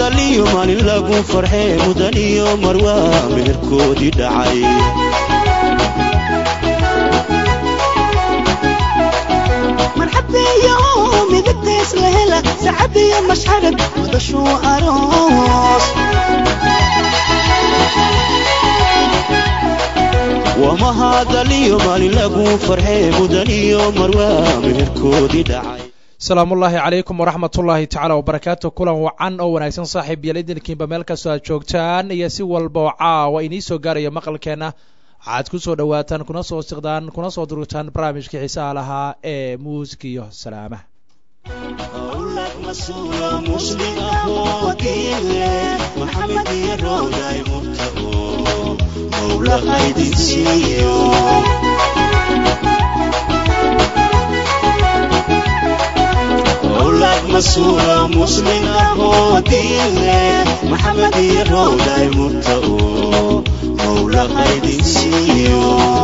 hadaliyo maalin lagu farxee mudan iyo marwaa meherkoodii dhacay marxabeeyo midabtays la hela sacabiyo mashxarad wadashuu aroos wama hadaliyo maalin lagu farxee mudan iyo marwaa meherkoodii dhacay asalaamullaahi calaykum waraxmatullaahi tacaala wabarakaatu kulan wacan oo wanaagsan saaxiib yael idinkiinba meel kastoo aad joogtaan iyo si walba oo caawa inii soo gaaraya maqalkeenna waxaad ku soo dhowaataan kuna soo siqdaan kuna soo durugtaan barnaamijkii xiisaha lahaa ee muusig iyo salaamaha awlad masuula muslim ahoo diinle maxamed iyo rowday murtago mawla haydin siiyo awlad masuula muslim ahoo diinle maxamed iyo rowday murtago mawla haydin siiyo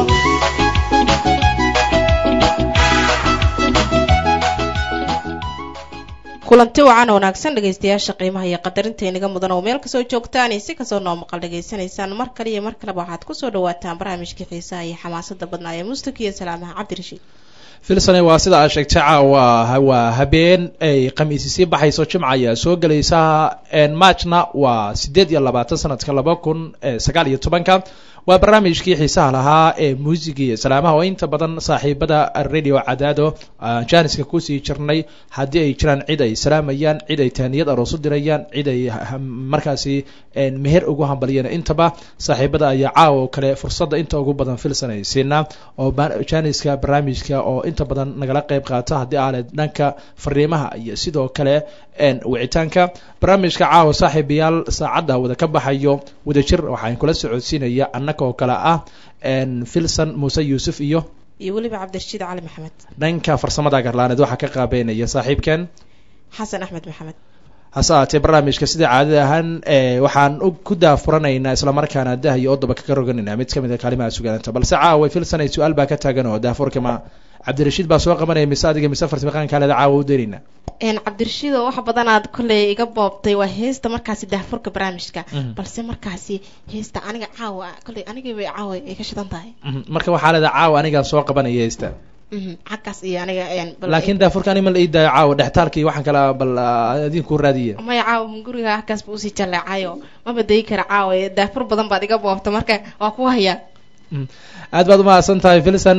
kulanti wacan oo wanaagsan dhegaystayaasha qiimaha iyo qadarinta inaga mudan oo meel kasoo joogtaan iyo si kasoo noo maqal dhagaysanaysaan mar kale iyo mar kaleba waxaad kusoo dhawaataan barnaamijkii xiisaha iyo xamaasada badnaa ee mustig iyo salaamaha cabdirashiid filsane waa sida aad sheegtay caawa waa habeen ay khamiisi sii baxayso jimca ayaa soo gelaysa marchna waa sideed iyo labaatan sanadka laba kun sagaal iyo tobanka waa barnaamijkii xiisaha lahaa ee muusiga iyo salaamaha oo inta badan saaxiibada radio cadaado jaaniska kusii jirnay haddii ay jiraan cid ay salaamayaan cid ay taaniyad aroos u dirayaan cid ay markaasi meher ugu hambaliyeen intaba saaxiibada ayaa caawa oo kale fursadda inta ugu badan filsan ay siinaa oo jaaniska barnaamijka oo inta badan nagala qeyb qaata haddii aale dhanka fariimaha iyo sidoo kale wicitaanka barnaamijka caawa saaxiibayaal saacadda wada ka baxayo wadajir waxaan kula socodsiinaya annaka oo kale ah filson muuse yuusuf iyo iyo weliba cabdirashiid cali maxamed dhanka farsamada garlaaneed waxaa ka qaabeynaya saaxiibkeen xasan axmed maxamed hase ahaatee barnaamijka sida caadada ahaan waxaan ku daafuranaynaa islamarkaana dah iyo odoba kaga roganayna mid kamid a kaalimaha sugaanta balse caawa filson ay su-aal baa ka taagan oo daafurkama cabdirashiid baa soo qabanaya mise adiga mise farsamaqaankaaleeda caawa u daynayna cabdirashiid oo wax badanaad kolley iga boobtay waa heesta markaasi daafurka barnaamijka balse markaasi heesta aniga caawa kolley anigabay caawa ay ka shidan tahay marka waxaa leeda caawa anigaa soo qabanaya heesta xaggaas iyo aniga laakiin daafurka ani ma la ii daayo caawa dhextaalka iyo waxaan kala bal idinku raadiya maya caawa guriga halkaas ba usii jalleecayo maba dayi kara caawa daafur badan baad iga boobta marka waa ku hayaa aad baad umahadsan tahay filson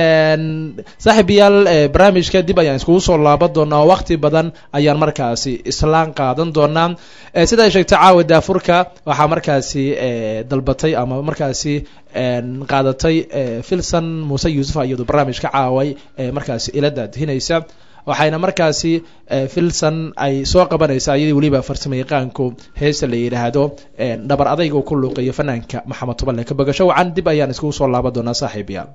saaxiibayaal barnaamijka dib ayaan iskugu soo laaban doonaa oo wakti badan ayaan markaasi islaan qaadan doonaa sida ay sheegtay caawa daafurka waxaa markaasi dalbatay ama markaasi qaadatay filson muuse yuusuf iyadu barnaamijka caaway markaasi ila daadhinaysa waxayna markaasi filson ay soo qabanaysaa iyadii weliba farsamo yaqaanku heesta la yidhaahdo dhabar adayga ku luuqeeyo fanaanka maxamed tuballe ka bogasho wacan dib ayaan iskugu soo laaban doonaa saaxiibayaal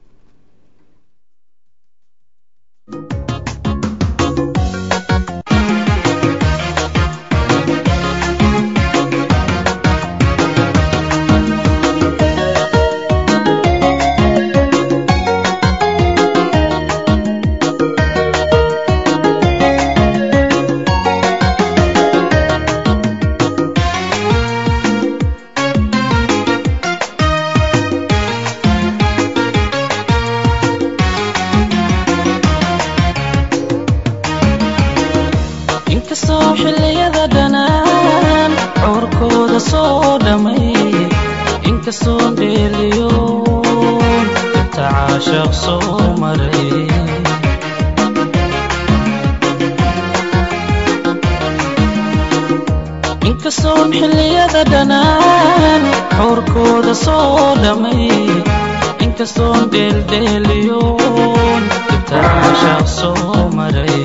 inkastoon xilliyada dhanaan xowrkooda soo dhamay inkastoon dheeldheeliyoon ibtacaashaaq soo maray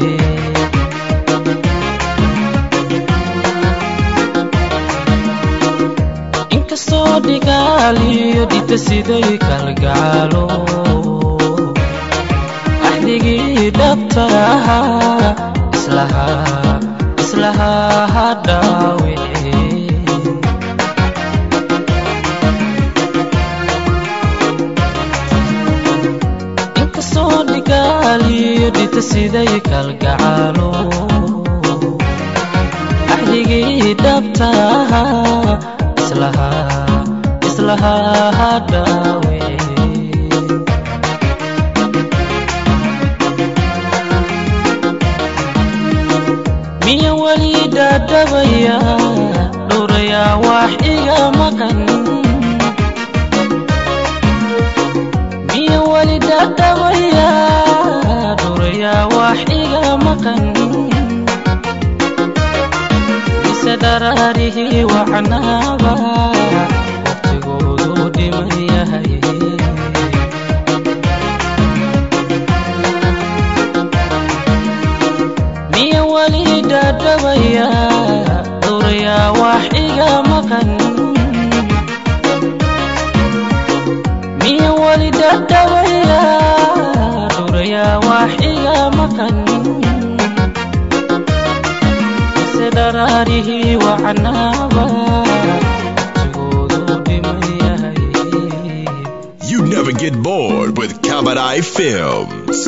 inkastoo dhigaal iyo dhita siday kalgacaalo axdigii dhabta ahaa islahaa islahaa ha dhaawici inkastoo dhigaal iyo dhita siday kalgacaalo axdigii dhabtaha islaha islaha hadhawe miya weli dadhabaya dhowrayaa wax iga maqan miya weli dadhabaya dhowrayaa wax iga maqan mise dharaarihii wacnaaba waqtigoodu dhiman yahay miya weli dadhabaya dhowrayaa wax iga maqan miya weli dadhabaya dhowrayaa wax iga maqan mise dharaarihii wacnaaba waqtigoodu dhiman yahay You never get bored with Kabadai Films.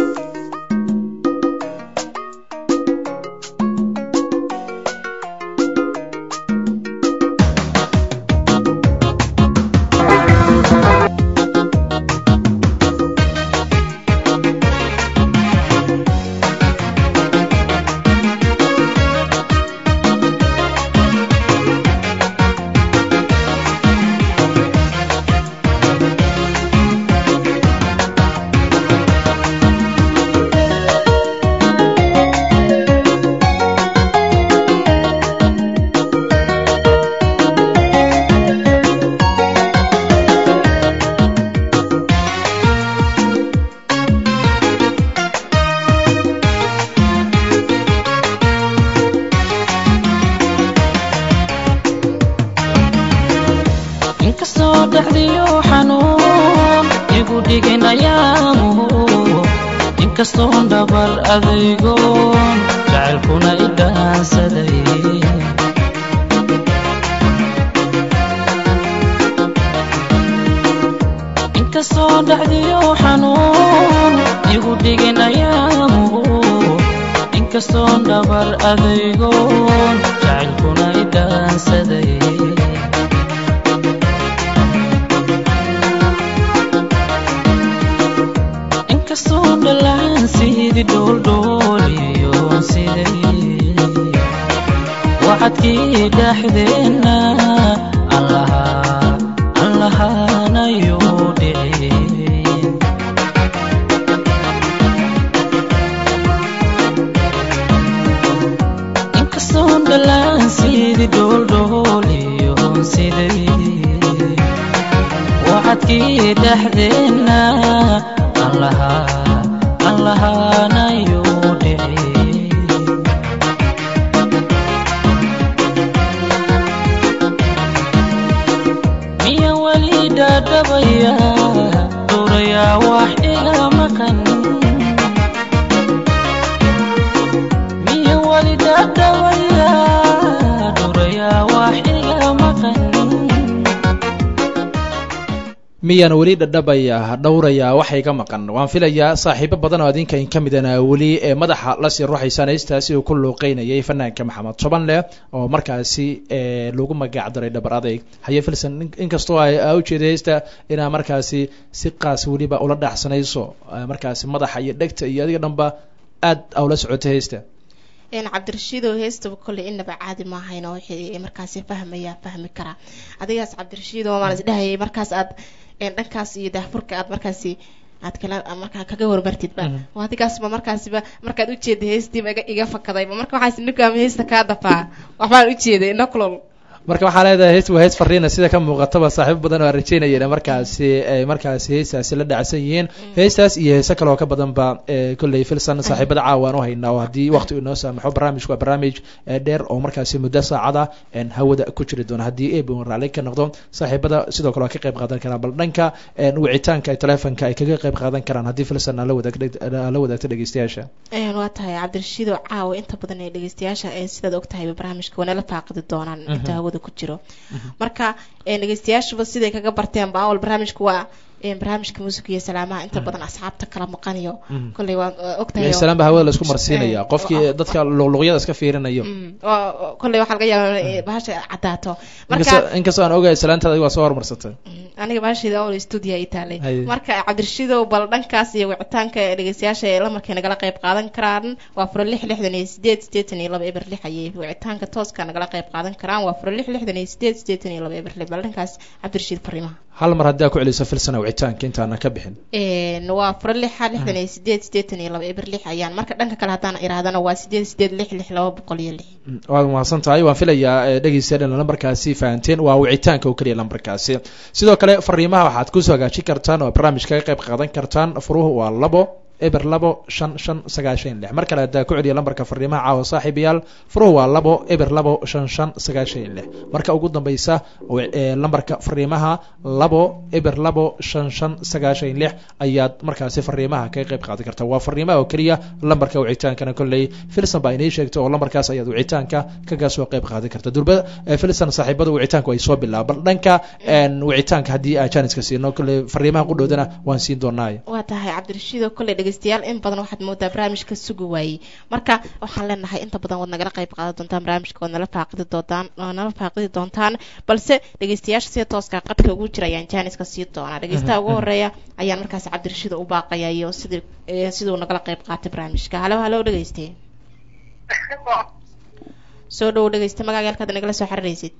inkastoo dhexdiyo xanuun igu dhigin ayaamuhu inkastoon dhabar adaygoon jacaylkuna i dhaansaday inkastoo dhexdiyo xanuun igu dhigin ayaamuhu inkastoon dhabar adaygoon jacaylkuna i dhaansaday inkastoo dhalaan sidii dhooldhooliyo siday waxadkii dhexdeenna aan lahaa aan lahaanayo dhicin inkastoo dhalaan sidii dhooldhooliyo siday waxadkii dhexdeenna aan lahaa aan lahaanayo dhicin miya weli dhadhabaya dhowrayaa wax iga maqan miya weli dhadhabaya dhowrayaa wax iga maqan miyaan weli dhadhabaya dhowraya waxa iga maqan waan filayaa saaxiibo badan oo adinka in ka midana weli ee madaxa lasii ruuxaysaan heystaasi uu ku luuqeynayay fanaanka maxamed tobanle oo markaasi ee lagu magac daray dhabar adayg haye filson in- inkastoo ay aa ujeeda heysta inaa markaasi si qaas weliba ula dhaaxsanayso ee markaasi madaxa iyo dhegta iyo adiga dhanba aad aa ula socota heysta een cabdirashiidoo heestaba kolley inaba caadi maahayno wixii markaasi fahmaya fahmi karaa adigaas cabdirashiidoo maan isdhahayay markaas aad een dhankaas iyo daahfurka aad markaasi aad kala markaa kaga warmartidba Mhm. waa adigaasba markaasiba markaad ujeeda heestiiba iga iga fakadayba marka waxaas ninkaama heesta kaa dafaa waxbaan ujeeday noklol marka waxaa leedahay hees waa hees fariina sida ka muuqataba saaxiibo badan oo aan rajeynayeen markaasi ay markaasi heestaasi la dhacsan yihiin heestaas iyo heese kale oo ka badanba ee kolley filson saaxiibada caawa aan u haynaa oo haddii waqti inoo saamaxo barnaamijku waa barnaamij ee dheer oo markaasi muddo saacada een hawada ku jiri doona haddii eeb uu raalli ka noqdo saaxiibada sidoo kale waa ka qayb qaadan karaan bal dhanka een wicitaanka ay telefonka ay kaga qayb qaadan karaan haddii filson aan la wadaag la wadaagto dhegeystayaasha een waa tahay cabdirashiidoo caawa inta badan ee dhegeystayaasha ee sidaad ogtahayba barnaamijka wanala faaqidi doonaan inta hawada ku jiro marka een dhegeystayaashuba siday kaga barteen ba awal barnaamijku waa een, barnaamijka muusiga iyo salaamaha inta badan asxaabta kala maqanayo Mhm. kolley waa ogtahay oo- salaam baa hawada laisku marsiinaya Eh, qofkii oo- dadka luqluqyada iska fiirinayo Mm, oo- oo kolley waxaa laga yaabaa inay bahasha caddaato marka inkastoo inkastoo aan ogahay salaantaada adiga waa soo horumarsatay Mm, aniga baashida oo studio ay taalay Haye. marka cabdirashiidow bal dhankaas iyo wicitaanka ee dhegeystayaasha ee lamarkay nagala qayb qaadan karaan waa furo lix lixdan iyo sideed sideetan iyo laba eber lix ayay wicitaanka tooska nagala qayb qaadan karaan waa furo lix lixdan iyo sideed sideetan iyo laba eber lix bal dhankaas cabdirashiid fariimaha hal mar haddii aa ku celiso filsana wicitaanka intaana ka bixin Een, waa furo lixa lixdan iyo sideed sideetan iyo laba eber lix ayaan marka dhanka kale haddaan irahdana waa sideed sideed lix lix laba boqol iyo lix Mm, waad mahadsan tahay waan filayaa eh, dhegeystayaal in lambarkaasi fahanteen waa wicitaanka oo keliya lambarkaasi sidoo kale fariimaha waxaad kusoo hagaajin kartaan oo barnaamijka ka qayb qaadan kartaan furuhu waa labo eber labo shan shan sagaashan lix mar kale haddaa ku celiya lambarka fariimaha caawa saaxiibayaal furuhu waa labo eber labo shan shan sagaashan lix marka ugu dambeysa wi- eh, lambarka fariimaha labo eber labo shan shan sagaashan lix ayaad markaasi fariimaha kaga qayb qaadan kartaa waa fariimaha oo keliya lambarka wicitaankana kolley filson baa inii sheegtay oo lambarkaas ayaad wicitaanka kaga soo qayb qaadan karta durba eh, filson saaxiibada wicitaanku ay soo bilaaba bal dhanka een, wicitaanka haddii aa janiska siino kolley fariimaha qudhowdana waan siin doonaa waa tahay cabdirashiid oo kolley dhegeystayaal in badan waxaad moodaa barnaamijka sugi waayey marka waxaan leenahay inta badan waad nagala qayb qaadan doontaan barnaamijka waad nala faaqidi doontaan waad nala faaqidi doontaan balse dhegeystayaasha sida tooska qadka ugu jira ayaan jaaniska sii doonaa dhegeystaha ugu horeeya ayaan markaas cabdirashiid u baaqaya iyo sidii eh, siduu nagala qayb qaatay barnaamijka halo halo dhegeyste soo dhowo dhegeysta magaaga halkaad nagala soo xiriiraysid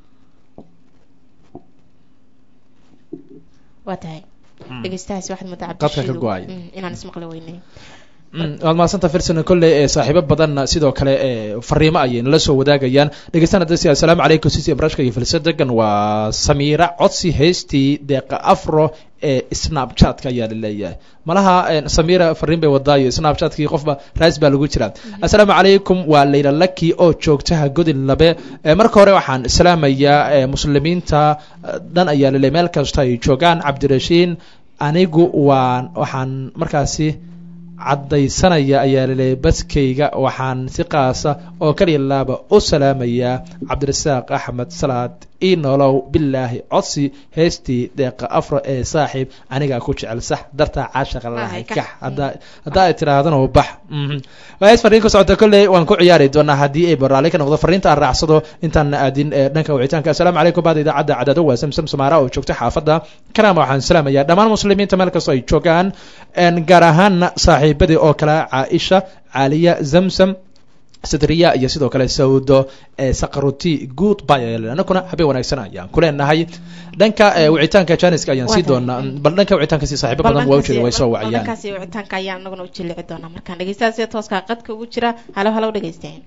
waa tahay dhegeystahaasi waxaad moodaa Qadka ka cabdirashiid go'ay. inaan ismaqli weynay Mm, waad mahadsantaha filson kolley ee saaxiibo badanna sidoo kale ee fariimo ayay nala soo wadaagayaan dhegeystana dasi assalaamu calaykum sisi barashka iyo filsa degan waa samiira codsi heystii deeqa afro ee snapchatka ayaa laleeyahay malaha een, samiira fariin bay wadaayo snapchatkii qofba raas baa lagu jiraa assalaamu calaykum waa layla laki oo joogtaha godin labe Ee, marka hore waxaan islaamayaa ee, muslimiinta eh, dhan ayaa laleeyahay meel kasta ay joogaan cabdirashiin anigu waan waxaan markaasi caddaysanaya ayaa laleeyahay baskayga waxaan si qaasa oo kaliya laaba u salaamayaa cabdirasaaq axmed salaad ii nolow bilaahi codsi heystii deeqa afro ee saaxiib anigaa ku jecel sax dartaa caashaqa lahay kax. kax haddaa haddaa ay tiraahdana bax Mhm. waa hees fariin ku socota kolley waan ku ciyaari doonaa haddii ay baraalli ka noqdo fariinta aan raacsado intaan aadin ee dhanka wicitaanka assalaamu calaykum baada idaacadda cadado waa samsam samaara oo joogta xaafadda karaama waxaan salaamayaa dhammaan muslimiinta meel kastoo ay joogaan een, gaar ahaana saaxiibadii oo kale caaisha caaliya zamsam sidriya iyo sidoo kale sawdo ee saqaruti good by anakuna habeen wanaagsan ayaan ku leenahay dhanka ee, wicitaanka janiska ayaan sii Waa tahay. doonaa bal dhanka wicitaanka si saaxiibo badan waa ujeeda way soo wacayaan baldankaasi wicitaanka ayaan anaguna u jilici doonaa markaan dhegeystaha sida tooska qadka ugu jira halo halo dhegeysteen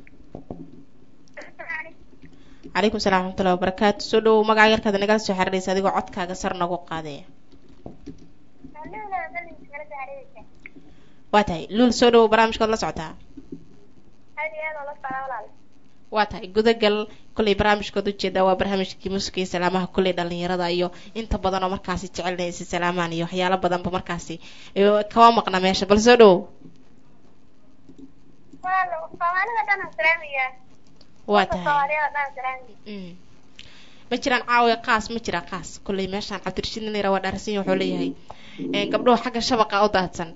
calaykum salaam waraxmatullahi wabarakaatu soo dhowow magaca yarkaada nagala soo xiriiraysa adigoo codkaaga sar nagu qaadaya waa tahay luul soo dhowow barnaamijkaad la socotaa waa tahay gudagal kolley barnaamijkood ujeedaa waa barnaamijkii muusiga iyo salaamaha kolley dhalinyarada iyo inta badan oo markaasi jecelnaysa salaamaan iyo waxyaalo badanba markaasi iyo kama maqna meesha bal soo dhowow waa tahay Mm. ma jiraan caawiya qaas ma jiraa qaas kolley meeshaan cabdirashiid nira waa dhaarsan wuxuu leeyahay Een, gabdhuhu xagga shabaqa u daadsan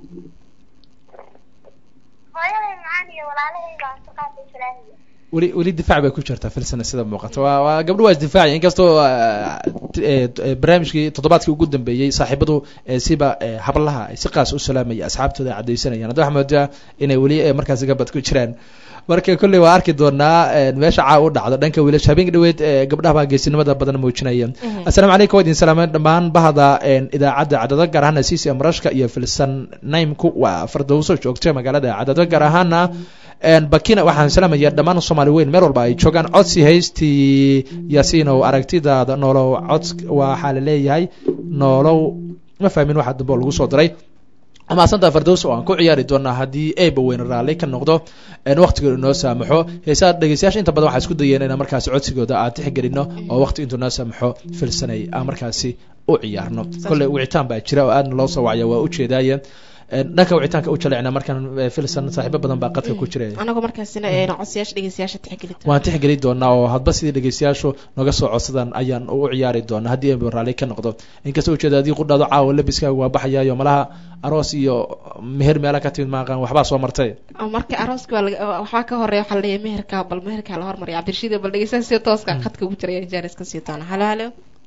weli weli difaac bay ku jirtaa filsana sida muuqata waa waa gabdho waa isdifaacaya inkastoo ah, t- ee, t- ee, barnaamijkii toddobaadkii ugu dambeeyey saaxiibadu ee, siba ee, hablaha ay si qaas u salaamaya asxaabtooda ay caddaysanayaan hadda waxaa moodaa inay weli ee, markaasi gabad ku jiraan marka kolley waa arki doonaa ee, meesha caa u dhacdo dhanka wiilasha habeenka dhaweed ee, gabdhaha baa geesinimada badan muujinaya assalaamu calaykum waa idin salaameen dhammaan bahda een, idaacadda cadado gaar ahaana cc marashka iyo filsan naimku waa fardowso joogta magaalada cadado gaar ahaana een, bakina waxaan salaamaya dhammaan soomaali weyn meel walba ay joogaan codsi haystii yaasiinow aragtidaada noolow cod waxaa la leeyahay noolow ma fahmin waxa dambe oo lagu soo diray amaasanta fardows oo aan ku ciyaari doonaa haddii eeba weyn raalli ka noqdo een waqtiga inoo saamaxo heesaa dhegeystayaasha inta badan waxaa isku dayeen inaan markaasi codsigooda aan tixgelino oo waqti intuu noo saamaxo filsanay aan markaasi u ciyaarno kolley wicitaan baa jira oo aadna loo soo wacaya waa ujeedaaye Een, dhanka wicitaanka u jalecna markaan eh, filsan saaxiibo badan baa qadka ku jira anagoo markaasina ee codsayaasha dhegeystayaasha tixgelita waan tixgeli doonaa oo hadba sidii dhegeystayaashu noga soo codsadaan ayaan u ciyaari doonaa haddii ay raalli ka noqdo inkastoo ujeeda haddii qudhaado caawa labiskaaga waa baxayaayo malaha aroos iyo meher meela ka timid maaqaan waxbaa soo martay marka arooska waa laga- waxaa ka horeeya waxaa laleeyahay meherka bal meherka la hormariya cabdirashiid bal dhegeystayaal si tooska khadka ugu jira ayaa jaaris ka sii doona halo halo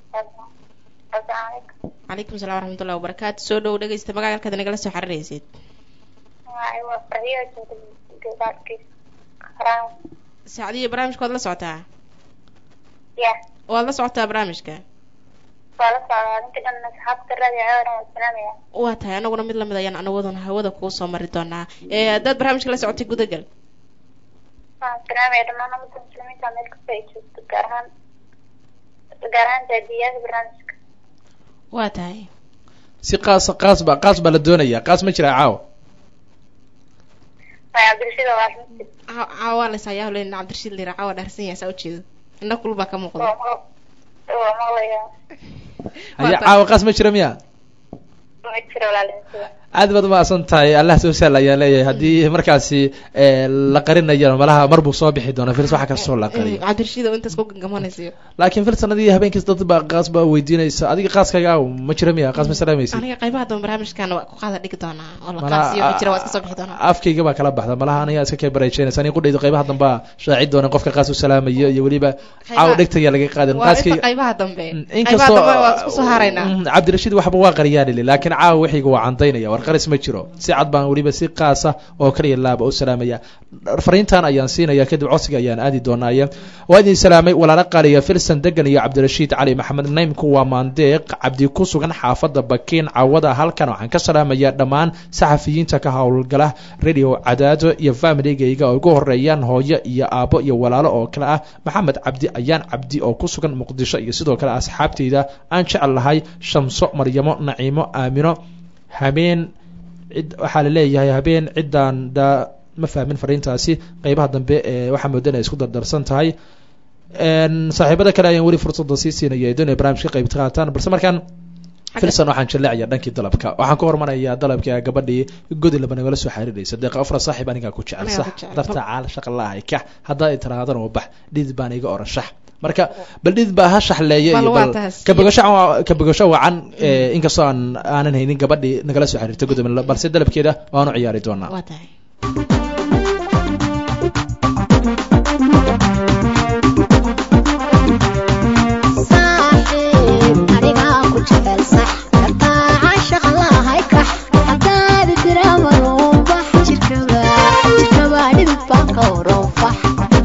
calaykum salaam waraxmatullahi wabarakaatu soo dhow dhegeysta magaca halkaad nagala soo xariiraysid saacadiyo barnaamijka waad la socotaa waad la socotaa barnaamijka waa tahay anaguna mid lamid ayaan anawaduna hawada kuu soo mari doonaa ee haddaad barnaamijka la socotay gudagal waa tahay si qaas qaas ba qaas baa la doonaya qaas ma jira caawa Ca- caawa la isayaa len cabdirashiid lira caawa dhaarsan yahay saa ujeedo indha kulul baa ka muuqda haya caawa qaas ma jira miya aad baad umahadsan tahay allah soo sahla ayaan leeyahay haddii markaasi eh, la qarinayo malaha mar buu soo bixi doona firs waxa kastoo la qariyo cabdirashiid oo intaas ku gangamanaysayo laakiin fil sanadii habeenkiis dad baa qaas baa weydiinaysa adiga qaaskaaga aaw ma jira miya qaas ma salaamaysid aniga qaybaha dambe barnaamijkan waa ku qaada dhigi doonaa oo la Malaha, qaasiyo ma jira waa iska soo bixi doonaa afkayga baa kala baxda malaha aniga iska kay barajeynaysa aniga qudhayda qaybaha dambe aa shaaci doona qofka qaas u salaamayo iyo weliba caaw dhegtaya laga qaadin waa inta qaaskayga qaybaha dambe qaybaha inkastoo dambe waa isku soo haraynaa Mm, cabdirashiid waxba waa qaryaanili laakiin caawa wixiyga waa candaynaya war qaris ma jiro si cad baan weliba si qaasa oo kaliya laaba u salaamaya fariintan ayaan siinaya kadib codsiga ayaan aadi doonaaye waa idin salaamay walaala qaaliya filsan degan iyo cabdirashiid cali maxamed naymku waa maandeeq cabdi ku sugan xaafada bakiin caawada halkan waxaan ka salaamaya dhammaan saxafiyiinta ka howlgala radio cadaado iyo familigayga oo ugu horeeyaan hooyo iyo aabo iyo walaalo oo kale ah maxamed cabdi ayaan cabdi oo ku sugan muqdisho iyo sidoo kale asxaabteyda aan jecel lahay shamso maryamo naciimo aamino habeen cid waxaa laleeyahay habeen ciddaan da ma fahmin fariintaasi qeybaha dambe ee waxaa mooda inay isku dardarsan tahay Een, saaxiibada kale ayaan weli fursada sii siinaya ay doonaya barnaamij ka qayb qaataan balse markaan filson waxaan jaleecaya dhankii dalabka waxaan ka hormarayaa dalabka gabadhii godi laba nagala soo xariiraysa deeqa afra saaxiib anigaa ku jecel Anigaa sax ku jecel. darta caal shaqa laahay kax haddaa i tiraahdan oo bax dhidid baan iga oran shax marka bal dhidid baa ha shaxleeye Bal iyo waa bal taas. kabogasho kabogasho wacan eh, inkastoo aan aanan haynin gabadhii nagala soo xiriirta godi balse dalabkeeda waanu ciyaari doonaa waa tahay saaxiib anigaa ku jecel sax dartaa caashaqa lahay kax haddaadi diramaruunbax jirkaba jirkaba dhidid baan ka waroonfax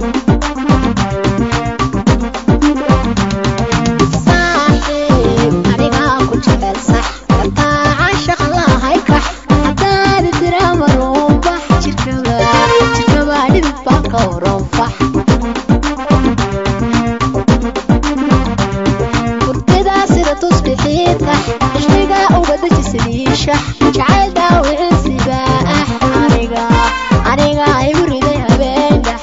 saaxiib anigaa ku jecel sax dartaa caashaqa lahay kax haddaadi diramaruunbax jirkaba jirkaba dhidid baan ka waroonfax hurtidaa sida tusbixiita ishqiga uga deji sidiisha jacayl dhaawiciisiba ah aniga aniga igu riday habeendhax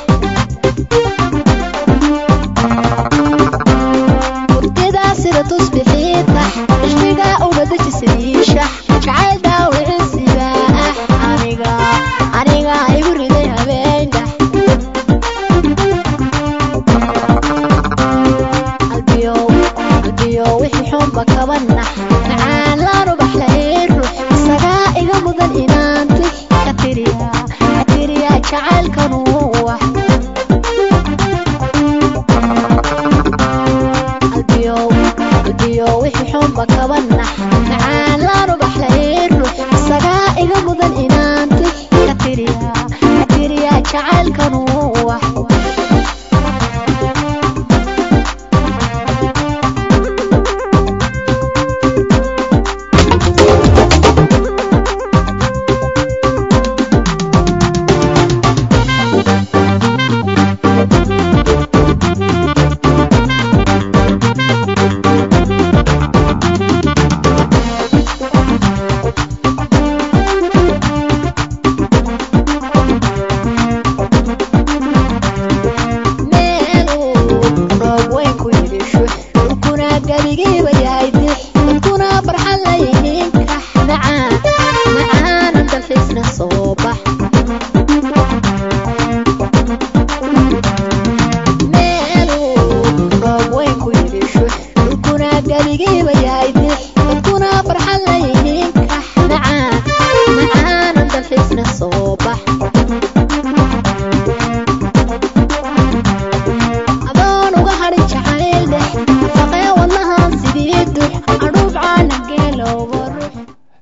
hurtidaa sida tusbixiita ishqiga uga deji sidiisha jacayl dhaawiciisiba ah aniga aniga igu riday habeendhax qalbiyow qalbiyow wixii xunba kaba nax macaan laan ubax lahayn ruux isagaa iga mudan inaan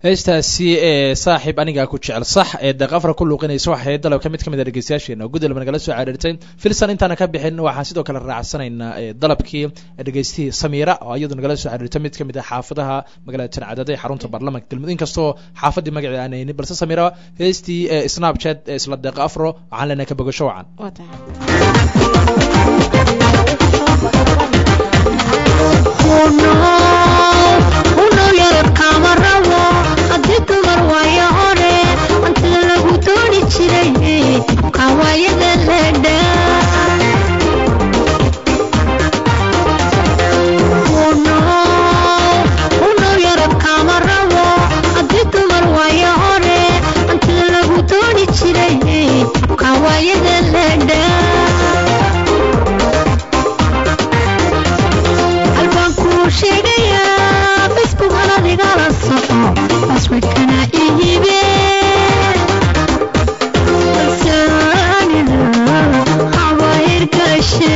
heestaasi ee saaxiib anigaa ku jecel sax ee deeq afra ku luuqinaysa waxay dalabka mid ka mid a dhegeystayaasheena gudalba nagala soo cariirtay filsan intaana ka bixin waxaan sidoo kale raacsanaynaa ee dalabkii dhegeystihii samiira oo iyadu nagala soo cariirtay mid ka mid ah xaafadaha magaalada jancadada ee xarunta baarlamanka galmudug inkastoo xaafadii magaceeda aan haynin balse samiira heestii ee snapchat ee isla deeq afro waxaan leenahay ka bogasho wacan waa tahay unow yarabkaama rabo haddii dumar waayo hore hantida lagu dooni jiray kawaayada ledha unow yarabkaama rabo haddii dumar waayo hore hantida lagu dooni jiray kawaayada ledha halbaan kuu sheegayaa facebook anadigala soco baswidkana ihibe kalsoonida habaahirgashe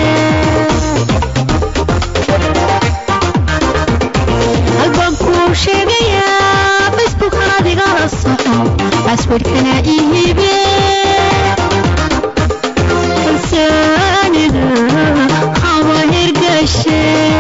halbaan kuu sheegayaa facebook anadigala soco baswidkana ihibe kalsoonida habaahirgashe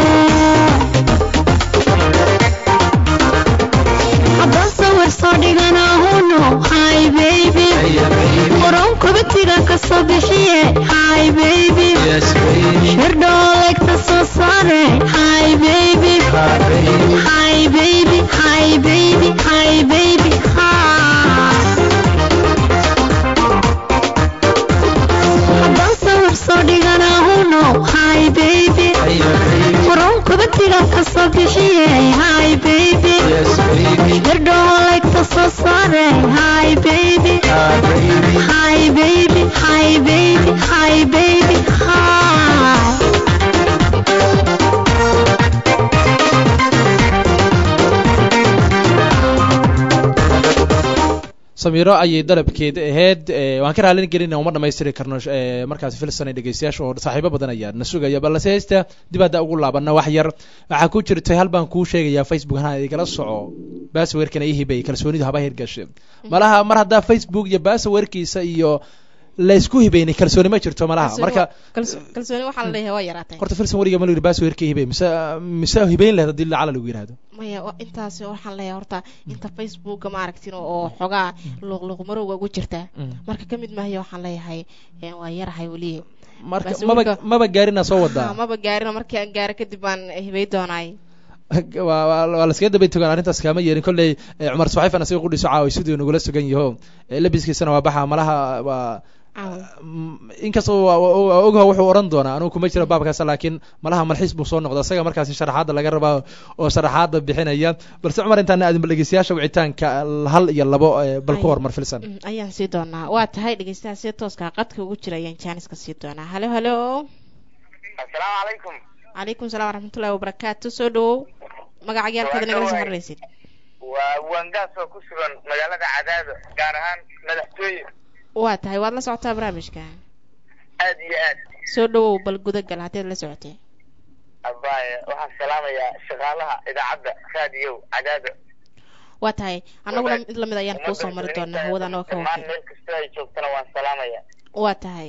haddaan sawir soo dhiganahuno hi baby qoron kubatiga ka soo bixiye hi baby shirdhoolegta soo saare hi baby hi baby hi baby hi baby hi haddaan sawir soo dhiganahuno hi baby qoron kubatiga ka soo bixiye hi baby shirdhoolegta soo saare hi baby hi baby hi baby hi baby hi samiiro ayay dalabkeeda ahayd ee, waan ka raalin gelin uma dhamaystiri karno ee, markaasi filsan ay dhegeystayaasha oo saaxiibo badan ayaa na sugaya balse heesta dib hadda ugu laabana wax yar waxaa ku jirtay hal baan kuu sheegayaa facebook hana igala soco basawerkana ii hibay kalsoonidu haba hirgashe malaha mar haddaa facebook iyo basawerkiisa iyo laysku hibayni kalsooni ma jirto malaha Kalsooni marka waa- kalso- kalsooni waxaa la leeyahay waa yaraatay horta filsan weliga ma la yidhi basawerka ii hibay mise mise hibayn lahayd haddii lacala lagu yidhahdo maya wa- intaasi waxaan leeyahay horta inta facebooka ma aragtin oo xogaa luuqluuq marowga ugu jirta marka ka mid maayo waxaan leeyahay ee, waa yarahay weli marka Basawerka- maba maba gaarina soo wadaa Ha, maba gaarino markii aan gaaro kadib baan hibay doonaay waa waa- waa laskaga daba togaan arrintaas kaama yeelin kolley eh, cumar suxayfan asiga qudhiso caawa siduu nagula sugan yaho Eh, labiskiisana waa baxa malaha waa Caawa. Mm, inkastoo waa- waa- waa ogha wuxuu odhan doonaa anugu kuma jiro baabkaas laakiin malaha malxiis buu soo noqda isaga markaasi sharaxaadda laga rabaa oo sharaxaadda bixinaya balse cumar intaan aadin dhegeystayaasha wicitaanka hal iyo labo eh, bal ku Ay. hormar filsan Mm, ayaan sii doonaa waa tahay dhegeystaha si tooska qadka ugu jira ayaan jaaniska sii doonaa halo halo asalaamu calaykum calaykum salaam waraxmatullahi wabarakaatu soo dhawow magacagaalkeeda nagala soo xiriiraysid waa wangaas oo ku sugan magaalada cadaado gaar ahaan madaxtooye waa tahay waad la socotaa barnaamijka aad iyo aad soo dhawow bal gudagal haddaad la socotay abaaye waxaan salaamayaa shaqaalaha idaacadda raadiyow cadaado waa tahay annaguna Wadaad- mid lamid ayaan kuu soo mari doonaa hawada anagoo ka dhammaan wakiil meel kastoo ay joogtana waan salaamayaa waa tahay